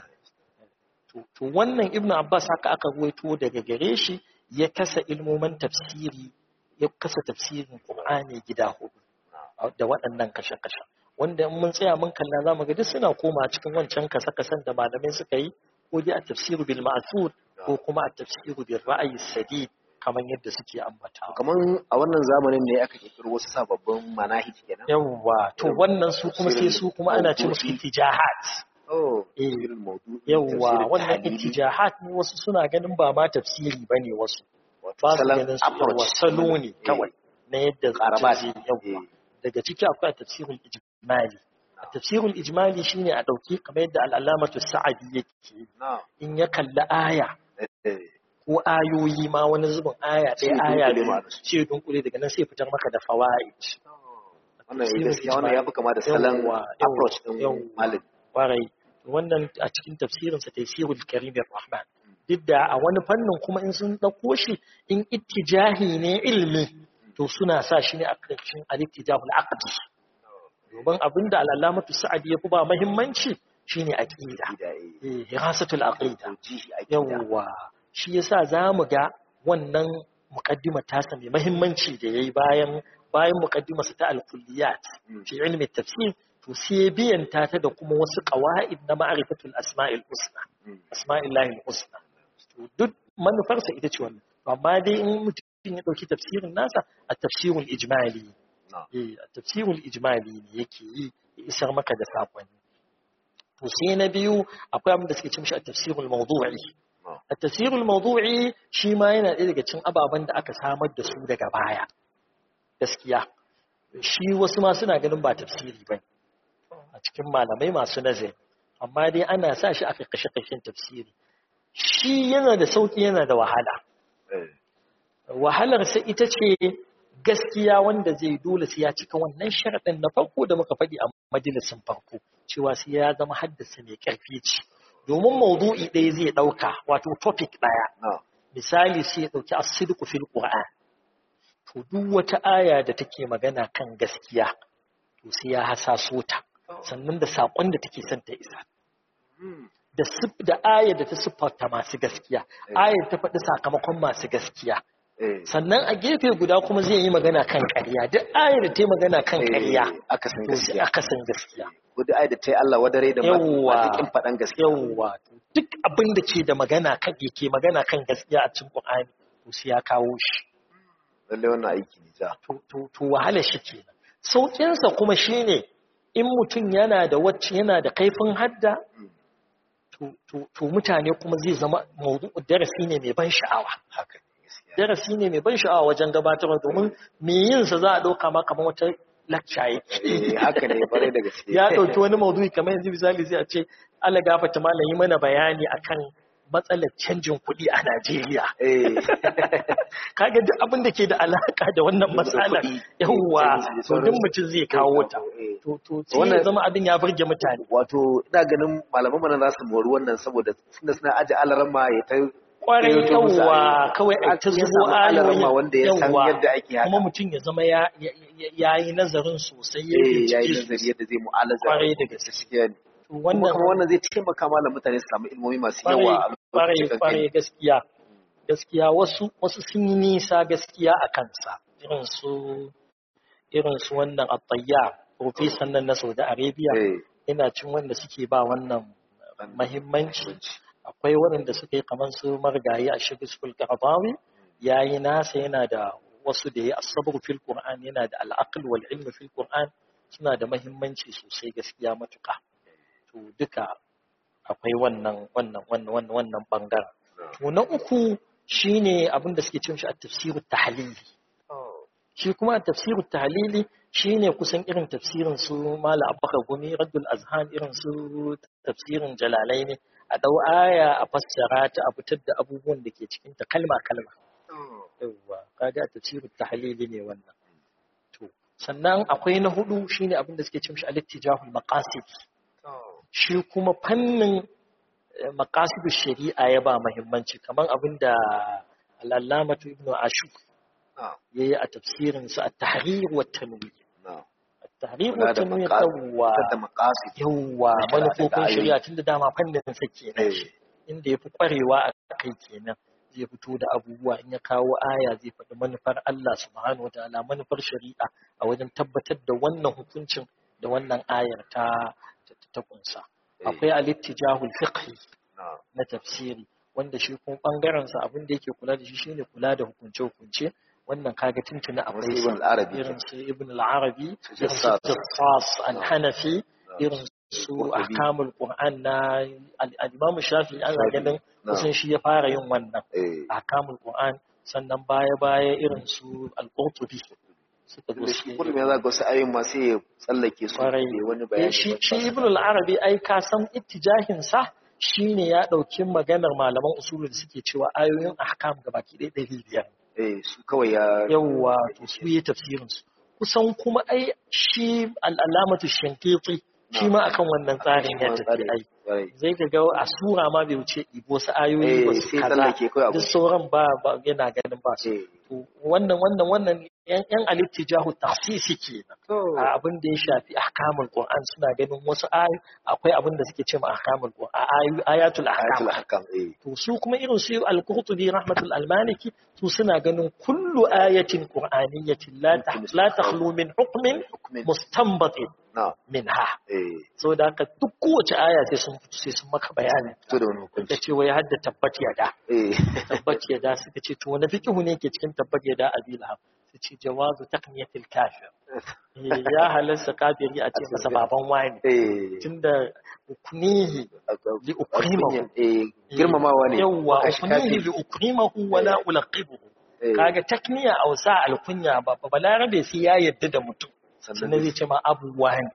to to wannan ibnu abbas haka aka ruwaito daga gare shi ya kasa ilmoman tafsiri ya kasa tafsirin qur'ani gida hudu da waɗannan kashe-kashe wanda in mun tsaya mun kalla zamu ga duk suna koma cikin wancan kasa-kasan da malamai suka yi ko dai a tafsiru bil ma'thur ko kuma a tafsiru bil ra'ayi sadid kamar yadda suke ambata kamar a wannan zamanin ne aka kirkiro wasu sababbin manahij kenan yawwa to wannan su kuma sai su kuma ana ce musu ittijahat oh Eh. tafsirin maudu'i yawwa tafsirin wannan tahlili, ittijahat ne wasu suna ganin ba ma tafsiri bane wasu wato ba su salon ganin su approach yawwa salo ne Eh, kawai na yadda Ƙarabat. zai yawwa eh, daga ciki akwai tafsirul ijmali tafsirul ijmali shine a dauki kamar yadda al-alamatu sa'adi yake na'am, in ya kalli aya eh, ko ayoyi ma wani zubin aya Sai ɗaya ya aya dunkule biyu ma'anarsu. sai ya dunkule daga nan sai ya fitar maka da fawaid wannan ya Tafsirul gaskiya wannan ya fi kama da salon Yawwa, approach din yawwa. malami kwarai wannan a cikin tafsirinsa tafsirul karim rahman duk da a wani fannin kuma in sun ɗauko shi in ittijahi ne ilmi to suna sa shi ne a ƙarshen al-ittijahul aqdi domin abinda al-alamatu sa'adi ya fi ba muhimmanci shine aqida da eh, eh hirasatul aqida taujihi aqida yawwa shi yasa zamu ga wannan muqaddima tasa mai muhimmanci da yayi bayan bayan muqaddimarsa ta al-kulliyat Mm. fi ilmi tafsir to sai biyanta ta da kuma wasu qawaid na ma'rifatul asma'il husna Mm. asma'illahi husna to duk manufarsa ita ce wannan To amma dai in mutum ya dauki tafsirin nasa a tafsirul ijmali Na'am. eh a tafsirul ijmali ne yake yi ya isar maka da sakonni to sai na biyu akwai abin da suke cin shi a tafsirul mawdu'i Na'am. a tafsirul mawdu'i shi ma yana ɗaya daga cikin ababen da aka samar da su daga baya gaskiya shi wasu ma suna ganin ba tafsiri ba a cikin malamai masu nazari amma dai ana sa shi a kashe-kashen tafsiri shi yana da sauƙi yana da wahala Eh, wahalarsa ita ce gaskiya wanda zai dole sai ya cika wannan sharaɗin na farko da muka faɗi a majalisin farko cewa sai ya zama haddasa mai ƙarfi ce domin maudu'i ɗaya zai ɗauka wato topic ɗaya na'am. misali sai ya ɗauki as-sidqu fil qur'an to duk wata aya da take magana kan gaskiya to sai ya hasaso ta sannan da saƙon da take son ta isa Mm. da sif da ayar da ta siffarta masu gaskiya ayar ta faɗi sakamakon masu gaskiya Eh, sannan a gefe guda kuma zai yi magana kan ƙarya duk ayar da ta yi magana kan eh, ƙarya aka san to sai gaskiya aka san gaskiya wadda ai da ta yi Allah wadare da Yawwa. matakin faɗan gaskiya yawwa duk abin da ke da magana kan yake magana kan gaskiya a cikin Qur'ani to sai ya kawo shi lallai wannan aiki ne ja to to to wahala shi kenan saukin sa kuma shine in mutum yana da wacce yana da kaifin hadda to to to mutane kuma zai zama mawdu'u darasi ne mai ban sha'awa haka ne gaskiya darasi ne mai ban sha'awa wajen gabatarwa domin me yin sa za a dauka ma kamar wata lecture yake eh haka ne bare da gaske ya ɗauki wani maudu'i kamar yanzu misali sai a ce Allah gafata malam yi mana bayani akan matsalar canjin kuɗi a Najeriya. eh Kaga duk abin da ke da alaka da wannan matsalar kuɗi, yawwa canji da to duk sauransu. mutum zai kawo ta. Eh. To to sai ya Wannan- zama abin ya burge mutane. wato ina ganin malaman mana za su mori wannan saboda tunda suna aje alaran ma ya ta Kwarai gayyato musu yawwa ayoyi. kawai a ta Ya zubo samu alaran ma ayoyi wanda ya san yawwa. yadda ake haka Kuma mutum ya zama ya ya- ya- ya yi nazarin sosai ya eh ya yi bincike nazari sosai. yadda zai mu'alaza Kwarai da gaske. gaskiya ne To kuma Wannan kuma wannan zai taimaka malam mutane su samu ilmomi masu yawa a kwarai lokacin kwarai kankani gaskiya gaskiya wasu wasu sun yi nisa gaskiya a kansa irin su irin su wannan at-tayyar profesan nan na Saudi Arabia eh yana cin wanda suke ba wannan mahimmanci akwai waɗanda suka yi kamar su margayi a shigisul qaradawi yayi nasa yana da wasu da ya asabar fil qur'an yana da al-aql wal ilm fil qur'an suna da mahimmanci sosai gaskiya matuƙa to duka akwai wannan wannan wannan wannan wannan bangaren to na uku shine abin da suke cin shi a tafsirut tahlili shi kuma a tafsirut tahlili shine kusan irin tafsirin su mala abubakar gumi raddul azhan irin su tafsirin jalalai ne a dau aya a fassara ta a fitar da abubuwan da ke cikin ta kalma kalma yawwa kaga tafsirut tahlili ne wannan to sannan akwai na hudu shine abin da suke cin shi al-ittijahul maqasid shi kuma fannin maqasidu shari'a ya ba muhimmanci kamar abin da al-allamatu ibnu ashur yayi a tafsirin sa at-tahrir wa at-tanwir at-tahrir wa at-tanwir yawwa yawwa manufofin shari'a tunda dama fannin sa kenan inda yafi kwarewa a kai kenan zai fito da abubuwa in ya kawo aya zai faɗi manufar Allah subhanahu wa ta'ala manufar shari'a a wajen tabbatar da wannan hukuncin da wannan ayar ta ta kunsa akwai al-ittijahul fiqhi na tafsiri wanda shi kuma bangaren sa abin da yake kula da shi shine kula da hukunce hukunce wannan kaga tuntuna akwai irin su ibn al-arabi irin su jassas al-hanafi irin su ahkamul qur'an na al-imam shafi'i ana ganin kusan shi ya fara yin wannan ahkamul qur'an sannan baya baya irin su al-qurtubi suka zo shi kullum ya zaga wasu ayoyin ma sai ya tsallake su ne wani bayani shi shi ibn al-arabi ai ka san ittijahin sa shine ya dauki maganar malaman usul da suke cewa ayoyin ahkam gabaki ɗaya ɗari biyar eh su kawai ya yawa to su yi tafsirin su kusan kuma ai shi al-alamatu shankiti shi ma akan wannan tsarin ya tafi ai zai ga ga a sura ma bai wuce ibo su ayoyi ba su kaza duk sauran ba yana ganin ba su wannan wannan wannan yan alittijahu tahsisi ke a abin da ya shafi ahkamul qur'an suna ganin wasu ayoyi akwai abin da suke cewa ahkamul qur'an ayatul ahkam to su kuma irin su al-qurtubi rahmatul al-maliki su suna ganin kullu ayatin qur'aniyyatin la la takhlu min hukmin mustanbatin minha so da haka duk kowace aya sai sun sai sun maka bayani to da wani hukunci da ce wai hadda tabbat yada tabbat yada suka ce to wani fikihu ne ke cikin tabbat yada abil ham su ce jawazu takniyatil kafir ya halarsa kafiri a ce masa baban wani tunda ukunihi li ukrimahu girmamawa ne yawa ukunihi li ukrimahu wa la ulaqibuhu kaga takniya ausa alkunya ba balarabe sai ya yadda da mutum sannan zai ce ma abubuwa ne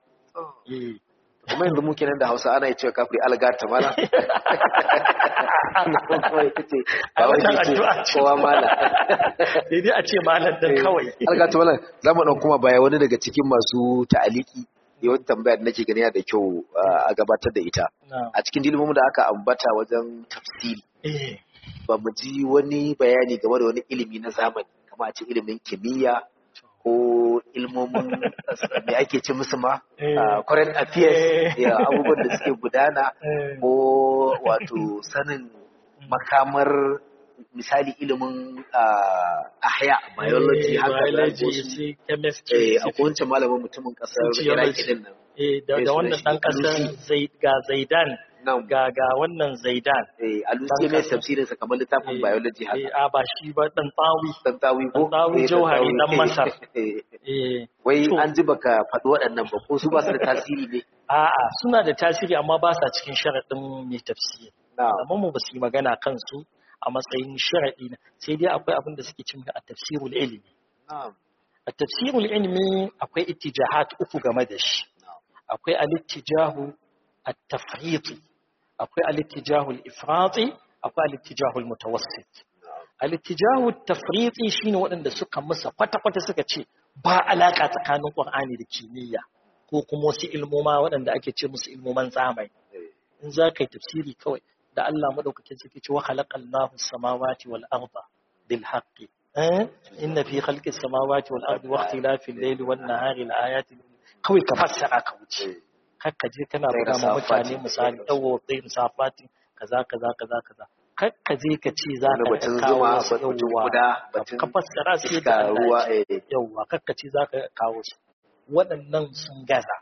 kuma yanzu muke nan da hausa ana yi cewa kafiri algata mana a wannan addu'a ce kowa mala sai dai a ce malam dan kawai algata mana za mu ɗan kuma baya wani daga cikin masu ta'aliki ne wata tambaya da nake gani da kyau a gabatar da ita a cikin dilmomin da aka ambata wajen tafsiri ba mu ji wani bayani game da wani ilimi na zamani kama a ce ilimin kimiyya ko ilmomin me ake ce musu ma current affairs ya abubuwan da suke gudana ko wato sanin makamar misali ilimin ahya biology haka da chemistry a kowace malamin mutumin kasar iraki din nan da wannan dan kasar ga zaidan ga ga wannan zaidan eh alusi mai tafsirin sa kamar littafin biology haka eh a ba shi ba dan tawi dan tawi ko dan tawi jauhari dan masar eh wai an ji baka faɗi waɗannan ba ko su ba su da tasiri ne a'a suna da tasiri amma ba sa cikin sharaɗin mai tafsiri amma mu ba su yi magana kansu a matsayin sharaɗi na sai dai akwai abin da suke cin a tafsirul ilmi a tafsirul ilmi akwai ittijahat uku game da shi akwai al-ittijahu at-tafriqi akwai al-ittijahu al-ifrati akwai al-ittijahu al-mutawassit al-ittijahu at-tafriqi shine waɗanda suka musa kwata-kwata suka ce ba alaka tsakanin Qur'ani da kimiyya ko kuma wasu ilmoma waɗanda ake ce musu ilmoman zamani in za ka yi tafsiri kawai da Allah madaukakin sarki ce wa khalaqallahu samawati wal arda bil haqqi eh inna fi khalqis samawati wal ardi wa ikhtilafil layli wan nahari la ayatin kawai ka fassara ka wuce kakka je kana buga ma mutane misali dawo sai musafati kaza kaza kaza kaza kakka je ka ce za ka kawo su yawwa ka fassara sai da ruwa yawwa kakka ce za ka kawo su waɗannan sun gaza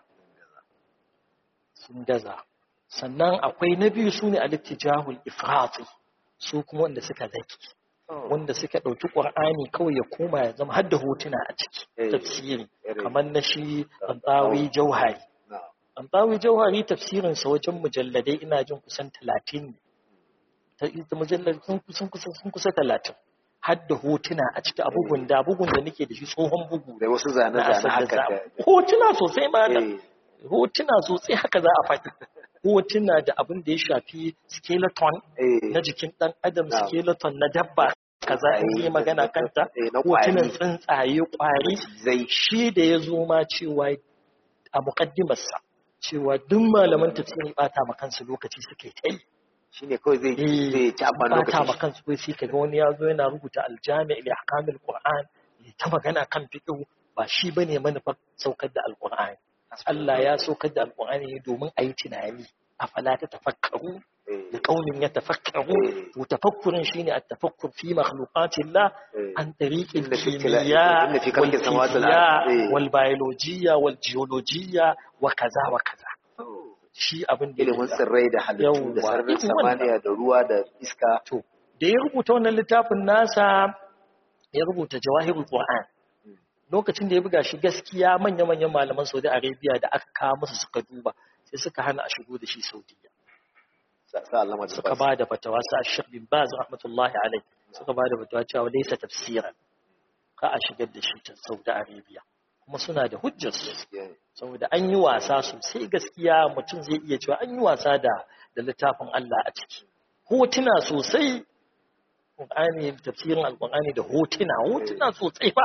sun gaza sannan akwai na biyu su ne alittijahul ifrati su kuma wanda suka zaki wanda suka ɗauki ƙwar'ani kawai ya koma ya zama har da hotuna a ciki tafsiri kamar na shi ɗanɗawi jauhari ɗanɗawi jauhari tafsirinsa wajen mujalladai ina jin kusan talatin ne mujalladai sun kusa talatin har da hotuna a ciki abubuwan da bugun da nake da shi tsohon bugu da wasu zane-zane haka hotuna sosai ma da hotuna sosai haka za a faɗi hotuna da abin da ya shafi skeleton na jikin ɗan adam skeleton na dabba kaza in yi magana kanta Eh, na hotunan kwari. tsuntsaye kwari zai shi da ya zo ma cewa a muƙaddimarsa cewa duk malaman tafsiri bata ma kansu lokaci suke ta yi shine kawai zai zai ci amfani bata ma lokacin kansu kai sai kaga wani ya zo yana rubuta aljami li ahkamil qur'an ya ta magana kan fiqh ba shi bane manufar saukar da alqur'ani Allah ya saukar da alqur'ani ne domin a yi tunani afala ta tafakkaru Eh, da kaunin ya tafakkaru Eh. to tafakkurin shine at-tafakkur fi makhluqatillah eh. عن طريق إن في اختلاف- الكيمياء إن في خلق السماوات والأرض. والفيزياء إيه. والبيولوجيا والجيولوجيا وكذا وكذا shi abin da ilimin ya tsirrai da halittu da Yawwa, sararin irin wannan. samaniya da ruwa da iska to da ya rubuta wannan littafin nasa ya rubuta jawahirul qur'an lokacin da ya buga shi gaskiya manya-manyan malaman Saudi Arabia da aka kawo musu suka duba sai suka hana a shigo da shi Saudiya sa sa Allah ma suka ba da fatawa sa Sheikh bin Baz rahmatullahi alaihi suka ba da fatawa cewa laysa tafsiran ka a shigar da shi ta Saudi Arabia kuma suna da hujjar su saboda an yi wasa sosai gaskiya mutum zai iya cewa an yi wasa da da littafin Allah a ciki hotuna sosai Qur'ani tafsirin Al-Qur'ani da hotuna hotuna sosai fa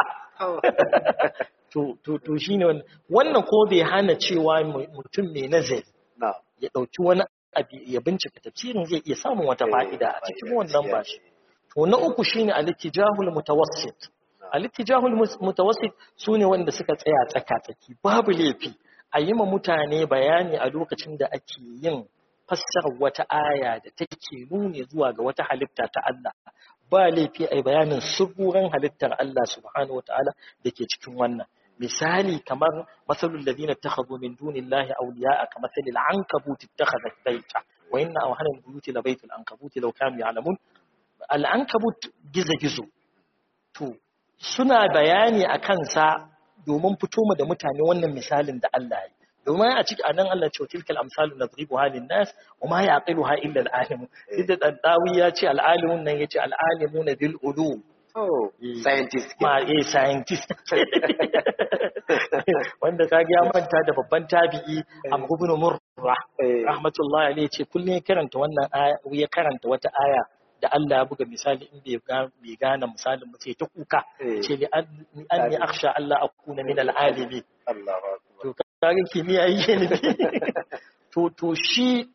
to to to shine wannan wannan ko bai hana cewa mu- mutum mai nazari na ya dauki wani abu ya bincika tafsirin zai iya samun wata fa'ida a cikin wannan ba shi to na uku shine al-ittijahul mutawassit al-ittijahul mus- mutawassit sune wanda suka tsaya tsaka-tsaki babu laifi a yi ma mutane bayani a lokacin da ake yin fassarar wata aya da take nuni zuwa ga wata halitta ta Allah ba laifi a yi bayanin suburan halittar Allah subhanahu wataala da ke cikin wannan misali kamar masalul ladina takhadhu min dunillahi awliya'a kamathalil ankabut ittakhadhat bayta wa inna awhana al-buyuti la baytul ankabut law kanu ya'lamun al-ankabut gizo-gizo to suna bayani a kansa domin fito mu da mutane wannan misalin da Allah ya yi domin a cikin anan Allah ce tilkal amsalu nadribuha lin-nas wa ma yaqiluha illa al-alim idan dawi ya ce al-alimun nan yace al-alimuna bil ulum oh Eh. scientist ma eh scientist wanda kage ya manta da babban tabi'i Amr ibn Murrah Eh. rahmatullahi alayhi ce kullum ya karanta wannan aya ya karanta wata aya da Allah ya buga misali in bai ga- bai gane misalin ba sai ta kuka Eh. ce li an anni akhsha Allah akuna min al-alimin Allahu akbar to kage kimiyya yake ne to to shi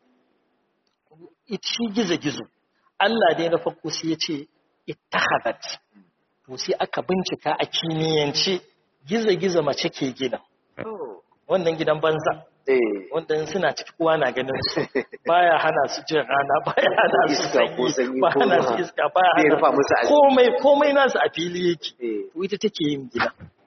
it- shi gizo gizo Allah dai na farko sai ya ce ittakhadat to sai aka bincika a kimiyyance gizo gizo mace ke gina oh wannan gidan banza eh wanda in suna ciki kowa na ganin su baya hana su jin rana baya hana su Iska ko sanyi sanyi ba ko hana su ruwa. iska baya Zai hana rufa su- musu asiri. komai komai nasu a fili yake eh to ita take yin gida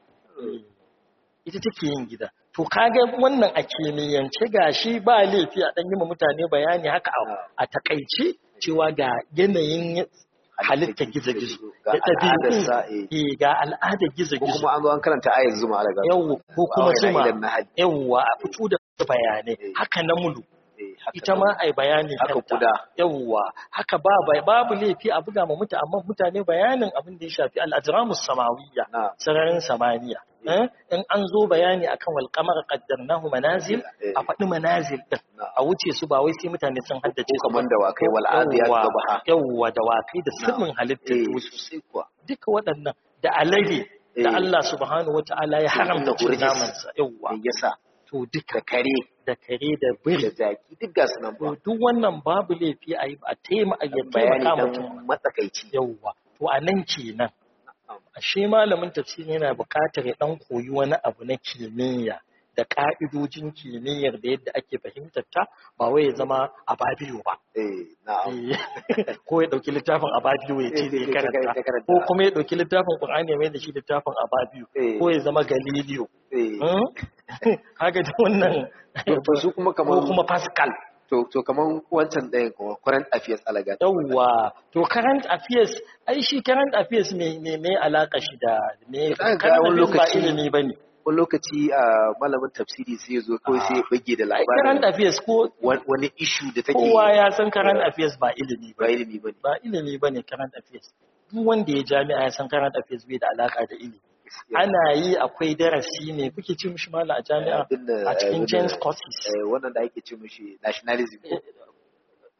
ita take yin gida to kaga wannan a kimiyyance gashi ba laifi a dan yi ma mutane bayani haka a- a takaice cewa ga yanayin halittar gizo-gizo Ga da al'adarsa, ɗabi'u eh, ga al'adar ko gizo-gizo kuma an zo an karanta ayat zuma alaga yau ko kuma Awai na zuma idan na hali. yawwa a fito da bayanai Eh. haka na mulu eh haka ita ma ai bayani Haka kanta. kuda. yawwa haka ba bai- babu laifi a buga ma mutane amma mutane bayanin abin da ya shafi al-ajramus samawiyya na sararin samaniya eh? in an zo bayani akan wal qamar qaddarnahu manazil Eh. a faɗi manazil din na a wuce su ba wai sai mutane sun haddace ko su kaman da wakai wal adiyat Yawwa, dabaha yawwa da wakai da sirrin halittar eh duniya sosai kuwa duka waɗannan da alade da Eh. Allah subhanahu wata'ala ya haramta Inda cin urjis. namansa yawwa me yasa to duka da kare da kare da da biri zaki duk ga su nan ba to duk wannan babu laifi a yi a taimaka ya bayani taimaka dan mutum matsakaici yawwa to a nan kenan ashe malamin tafsiri yana buƙatar ya dan koyi wani abu na kimiyya da ƙa'idojin kimiyyar da yadda ake fahimtar ta ba wai ya zama a babiyo ba eh na'am Eh, ko ya ɗauki littafin a babiyo ya ce Eh, zai eh, karanta ka karanta. ko kuma ya ɗauki littafin ƙur'ani ya mai da shi littafin a babiyo Eh. ko ya zama galileo eh Hmm? kaga da wannan to to su kuma ko kaman kuma pascal to to kaman wancan ɗayan kuma current affairs alaga yawwa to current affairs ai shi current affairs me me me alaka shi da me Zaka ga current wani affairs ba lokaci- ilimi bane wani lokaci a malamin tafsiri sai ya zo kawai sai ya bage da ai current labarin affairs ko wani wani issue da take kowa ya san current affairs ba ilimi ba ba ilimi bane ba ilimi bane current affairs duk wanda ya jami'a ya san current affairs bai da alaka da ilimi ana yi akwai darasi ne kuke ci mishi mala a jami'a Abin da- a cikin abin da- James courses eh, wannan da ake ce mishi nationalism ko?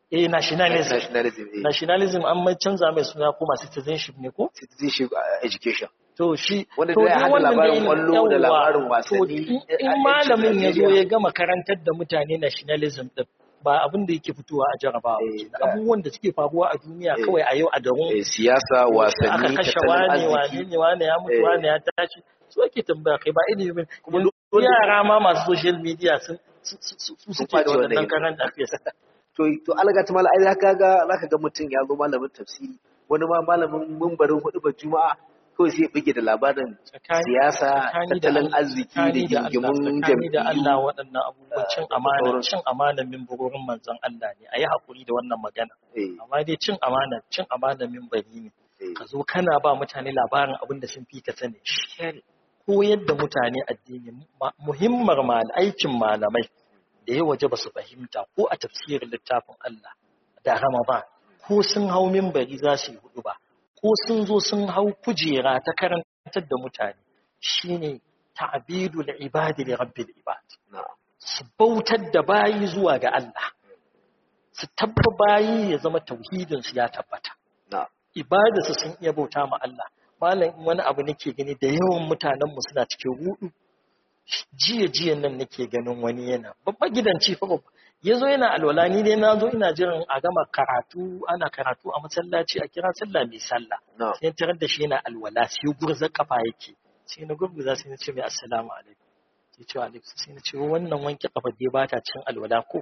eh nationalism nationalism eh nationalism an mai canza mai suna kuma citizenship ne ko citizenship uh, education to shi Wanda to da ya dai haɗa wannan labarin dai ƙwallo da yawwa, labarin to wasanni, in- eh, in a malamin ya zo Najeriya. ya gama karantar da mutane nationalism din ba abin da yake fitowa a jarabawa Eh, kenan. ba- abubuwan da suke faruwa a duniya Eh. kawai a yau a garin Eh, siyasa aka wasanni kashe tattalin wane wane arziki ne wane ya mutu Eh. wane ya tashi su ake tambaya kai ba ilimi Kuma Yanzu dole- yara ma masu social media sun su- su- su- su suke da face wannan waɗannan ilimi. current affairs to to alga ta mala ai zaka ga zaka ga mutum ya zo malamin tafsiri wani ma malamin mumbarin hudu ba juma'a kawai sai ya bige da labarin Tsakani- siyasa tsakani da tattalin Allah- arziki da tsakani da Allah- gingimin tsakani da Allah jam'iyyu waɗannan abubuwan cin da amana sauransu. cin amanan mimbarorin manzon Allah ne a yi haƙuri da wannan magana eh amma dai cin amana cin amanan mimbari ne eh ka zo kana ba mutane labarin abin da sun fi ka sani shi koyar da mutane addini ma- muhimmar mal aikin malamai da ya waje ba su fahimta ko a tafsirin littafin Allah da Ramadan ko sun hau mimbari za su yi hudu ba ko sun zo sun hau kujera ta karantar da mutane shine ta'bidul ibadi li rabbil ibad na'am su bautar da bayi zuwa ga Allah su tabba bayi ya zama tauhidin su ya tabbata na'am ibadarsu sun iya bauta ma Allah malam in wani abu nake gani da yawan mutanen mu suna cikin rudu jiya jiya nan nake ganin wani yana babba gidanci fa babba yazo yana alwala ni dai nazo ina jiran a gama karatu ana karatu a masallaci a kira sallah mai sallah na'am sai tarar da shi yana alwala sai gurza kafa yake sai na gurguza sai na ce mai assalamu alaikum sai ce wa alaikum sai na ce wannan wanke kafa dai ba ta cin alwala ko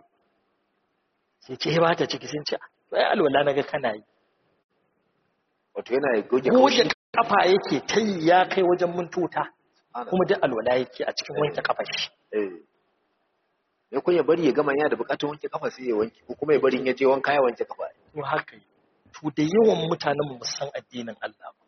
sai ce ba ta ciki sai na ce to ai alwala naga kana yi wato yana goge goge kaushi kafa yake ta yi ya kai wajen mintota Ana. kuma duk alwala yake a cikin wanke kafa shi eh ya kun ya bari ya gama yana da bukatar wanke kafa sai ya wanke ko kuma ya bari in ya je wanka ya wanke kafa to haka yi to da yawan mutanen mu san addinin Allah ba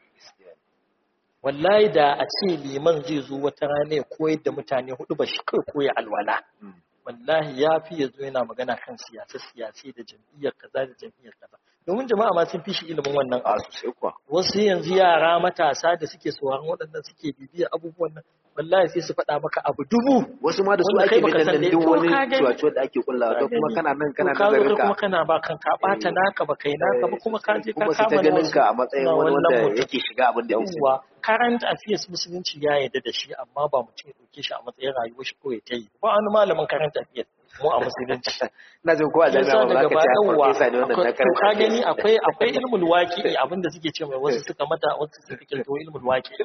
wallahi da a ce liman zai zo wata rana ya koyar da mutane hudu ba shi kai koya alwala Mm. wallahi ya fi ya zo yana magana kan siyasa siyasi da jam'iyyar kaza da jam'iyyar kaza domin jama'a ma sun fi shi ilimin wannan a abu sosai kuwa wasu yanzu yara matasa da suke sauraron waɗannan suke bibiya abubuwan nan wallahi sai su faɗa maka abu dubu wasu ma da su Wanda kai ake baka bin san nan da duk ita, wani ka gani. cuwacuwa da ake kullawa Ka to kuma gani. kana nan kana To ka zo nazarin kai ka kuma kana ba kanka ɓata Eh, naka ba kai naka ba kuma ka je ka kuma su ta kama na ganin wasu ka a matsayin na wani wannan wanda mutum. yake shiga abin da bai sani yawwa current affairs musulunci ya yarda da shi amma ba mutum ya ɗauke shi a matsayin rayuwar shi kawai ta yi ba wani malamin current affairs mu a musulunci ina jin ko a yasa jami'a ba za daga ka ba ce a yawwa farfesa ne wannan na akwai- to ka karanta gani akwai akwai ilmul waqi'i abinda suke ce mai wasu suka mata wasu suka kirkiro ilmul waqi'i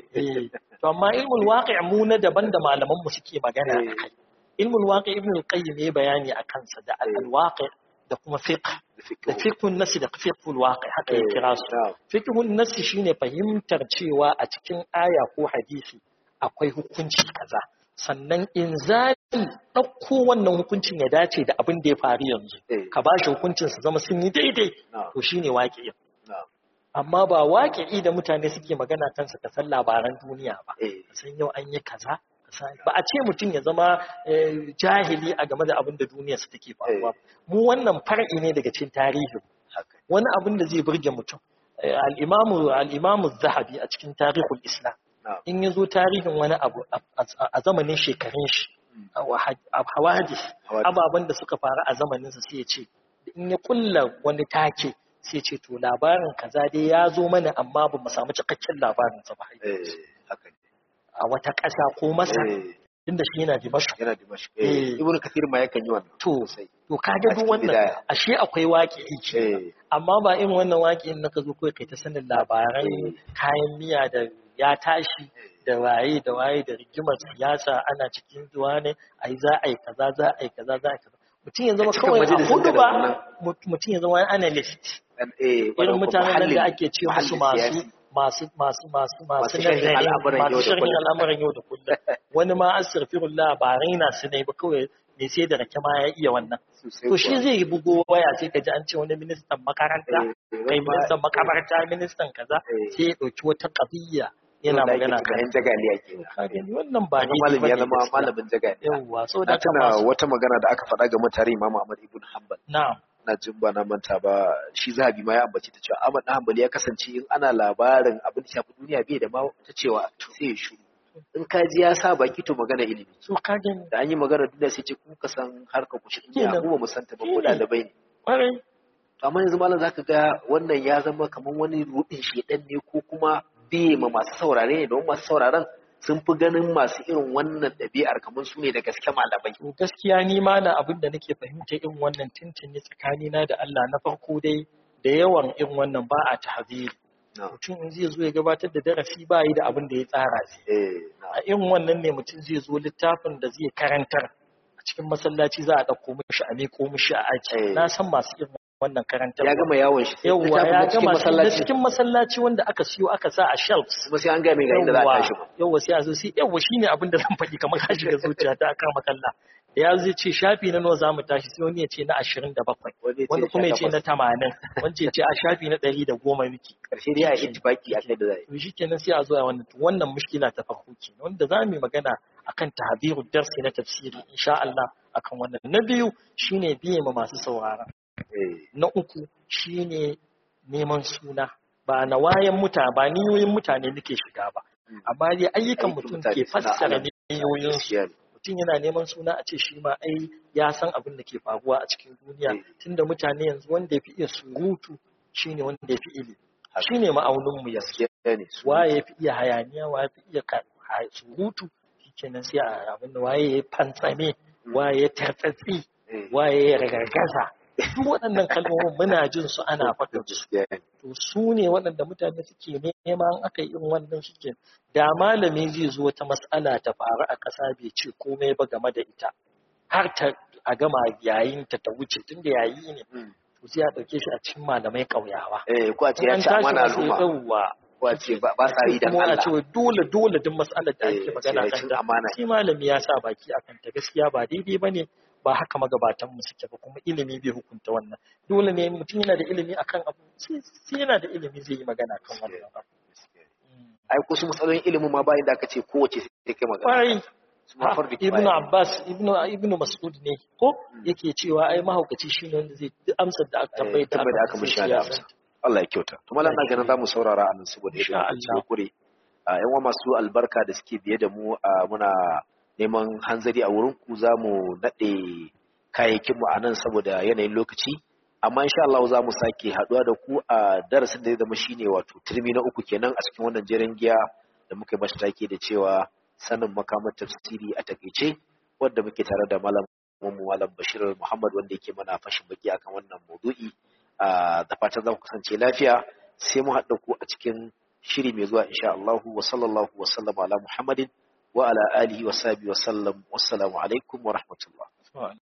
eh to amma ilmul waqi' mu na daban da malaman mu suke magana Eh. akai ilmul waqi' ibn al-qayyim ya bayani akan sa da al-waqi' da kuma fiqh da fiqhun nasi da fiqhul waqi' haka ya kira su fiqhun nasi shine fahimtar cewa a cikin aya ko hadisi akwai hukunci kaza sannan inzali ɗauko wannan hukuncin ya dace da abin da ya faru yanzu Eh. ka ba shi hukuncin su zama sun yi daidai Na'am. to shine waƙi Na'am. amma ba waƙi da mutane suke magana kansa ka san labaran duniya ba Eh. ka san yau an yi kaza ka san- ba a ce mutum ya zama eh, jahili a game da abin da duniya su take faruwa mu wannan far'i ne daga cikin tarihi haka wani abin da zai burge mutum Eh, al-imamu al-imamu zahabi a cikin tarihul islam Na'am. in ya zo tarihin wani abu a- a a zamanin shekarun shi a wahad- a hawadis Hawadis. ababen da suka faru a zamaninsa sai ya ce in ya kulla wani take sai ya ce to labarin kaza dai ya zo mana amma ba mu samu cikakken labarinsa ba eh haka ne a wata ƙasa ko masa eh inda shi yana dimashq yana dimashq Eh. eh ibnu kathir ma yakan yi wannan to sosai to ka A ga duk cikin wannan bidaya. ashe akwai waƙi ke eh amma ba irin wannan waƙi in naka zo kawai kai ta sanin labaran Eh. kayan miya da ya tashi da waye da waye da rigimar siyasa ana cikin zuwa ne ai za a yi kaza za a yi kaza za a yi kaza mutum ya zama cikin kawai a majalisin hudu ka da ba wannan. mut- mutum ya zama wani analyst dan eh irin mutanen nan da muhallin- ake ce musu muhallin masu siyasi. masu masu masu masu Masu sharhin nazari al'amuran yau masu da sharhin kullum. al'amuran yau da kullum wani ma astaghfirullah ba raina su ne ba kawai me sai da rake ma ya iya wannan Sosai to shi kuwa. zai bugo waya sai ka ji an ce wani ministan makaranta Eh, eh, kai wani ma- ministan makabarta ministan kaza Eh. sai ya dauki wata qadiyya yana Wanda ake magana cewa kan yan jagaliya kenan ka gani wannan ba Wani daidai malami ya bane zama gaskiya. malamin jagaliya yawwa so na da tuna kama wata magana da aka faɗa ga mutare Imam Ahmad ibn Hanbal na'am na jin ba na manta ba shi zahabi ma ya ambace ta cewa Ahmad dan Hanbali ya kasance in ana labarin abin da shafi duniya bai da ma ta cewa sai ya shiru in ka ji ya sa baki to magana ilimi so ka gani da an yi magana duniya sai ce ku ka san harkar ku shi duniya Kenan. mu ba mu santa ba ko Shine. dalibai ne ƙwarai amma yanzu malam zaka ga wannan ya zama kamar wani rudin shedan ne ko kuma biye ma masu saurare ne don masu sauraron sun fi ganin masu irin wannan ɗabi'ar kamar su ne da gaske malamai to gaskiya ni ma na abin da nake fahimta irin wannan tintini tsakanina da Allah na farko dai da yawan irin wannan ba a tahziri mutum in zai zo ya gabatar da darasi ba yi da abin da ya tsara zai eh na a irin wannan ne mutum zai zo littafin da zai karantar a cikin masallaci za a ɗauko mishi a miƙo mishi a aji Eh. na san masu irin wannan karantar ya gama yawon shi sai yawwa littafin ya na cikin gama shi na masallaci cikin masallaci wanda aka siyo aka sa a shelves kuma sai an gaya mai ga inda za a yawwa tashi ba yawwa sai a zo sai yawwa shine abin da zan faɗi kamar ka shiga zuciya ta aka makalla da ya zai ce shafi na nawa za mu tashi sai wani ya ce na ashirin da bakwai wani kuma ya ce na tamanin wani ya ce a shafi na ɗari da goma miki karshe dai a yi ittifaki a kai da za a yi to shi kenan sai a zo a wannan to wannan mushkila ta farko ke wanda za mu yi magana akan tahdiru darsi na tafsiri insha Allah akan wannan na biyu shine biye ma masu saurara eh na uku shine neman suna ba na wayan mutane ba niyoyin mutane nake shiga ba Mm. amma dai ayyukan Aikin mutum mutane ke suna fassara alam. niyoyinsu gaskiya ne mutum yana neman suna a ce shi ma ai ya san abin da ke faruwa a cikin duniya Eh. tunda mutane yanzu wanda ya fi iya surutu shine wanda ya fi ilimi Haka. shine ma'aunin mu yanzu gaskiya ne su waye ya fi iya hayaniya waye ya fi iya ka- ha- surutu shikenan sai a abin da waye ya fantsame waye ya tartsatsi eh waye ya ragargaza duk waɗannan kalmomin muna jin su ana faɗin su gaskiya ne to su ne waɗanda mutane suke nema in aka yi irin wannan shike da malami zai zo wata mas'ala ta faru a ƙasa bai ce komai ba game da ita har ta a gama yayin ta ta wuce tunda yayi ne Mm. to sai a ɗauke shi a cikin malamai ƙauyawa eh ko a ce in ya an ci tashi amana ba sai al'umma yawwa ko a ce ba ba sa yi dan kuma a Allah ce wai dole dole duk mas'alar da Eh, ake magana sai kan cin ta amana. sai malami ya sa baki akan ta gaskiya ba daidai bane ba haka magabatan mu suke ba kuma ilimi bai hukunta wannan dole ne mutum yana da ilimi akan abu sai sai yana da ilimi zai yi magana kan wannan abu Mm. ai ko su matsalolin ilimin ma bayan da aka ce kowace sai kai magana Kwarai, su ma ha, fardi Ibn kifaya. Abbas, Ibn Ibn Mas'ud ne, ko yake cewa ai mahaukaci shine wanda zai duk amsar da aka tambaye Eh, tambayar da aka mishi da amsa Allah ya kyauta to mallan na ganin zamu saurara a nan saboda Insha yadda Allah. Allah kure a yan uwa masu albarka da suke biye da mu a muna neman hanzari a wurin ku zamu nade kayayyakin mu a nan saboda yanayin lokaci amma insha Allah za mu sake haduwa da ku a darasin da zai zama shine wato turmi na uku kenan a cikin wannan jerin giya da muka yi masa take da cewa sanin makamar tafsiri a takeice wanda muke tare da malam mu malam Bashir Muhammad wanda yake mana fashin baki akan wannan maudu'i Ah, da fatan za ku kasance lafiya sai mu haɗa ku a cikin shiri mai zuwa insha Allah wa sallallahu wa sallama ala Muhammadin wa ala alihi wa sahbihi wa sallam wassalamu alaikum wa rahmatullah Alaikum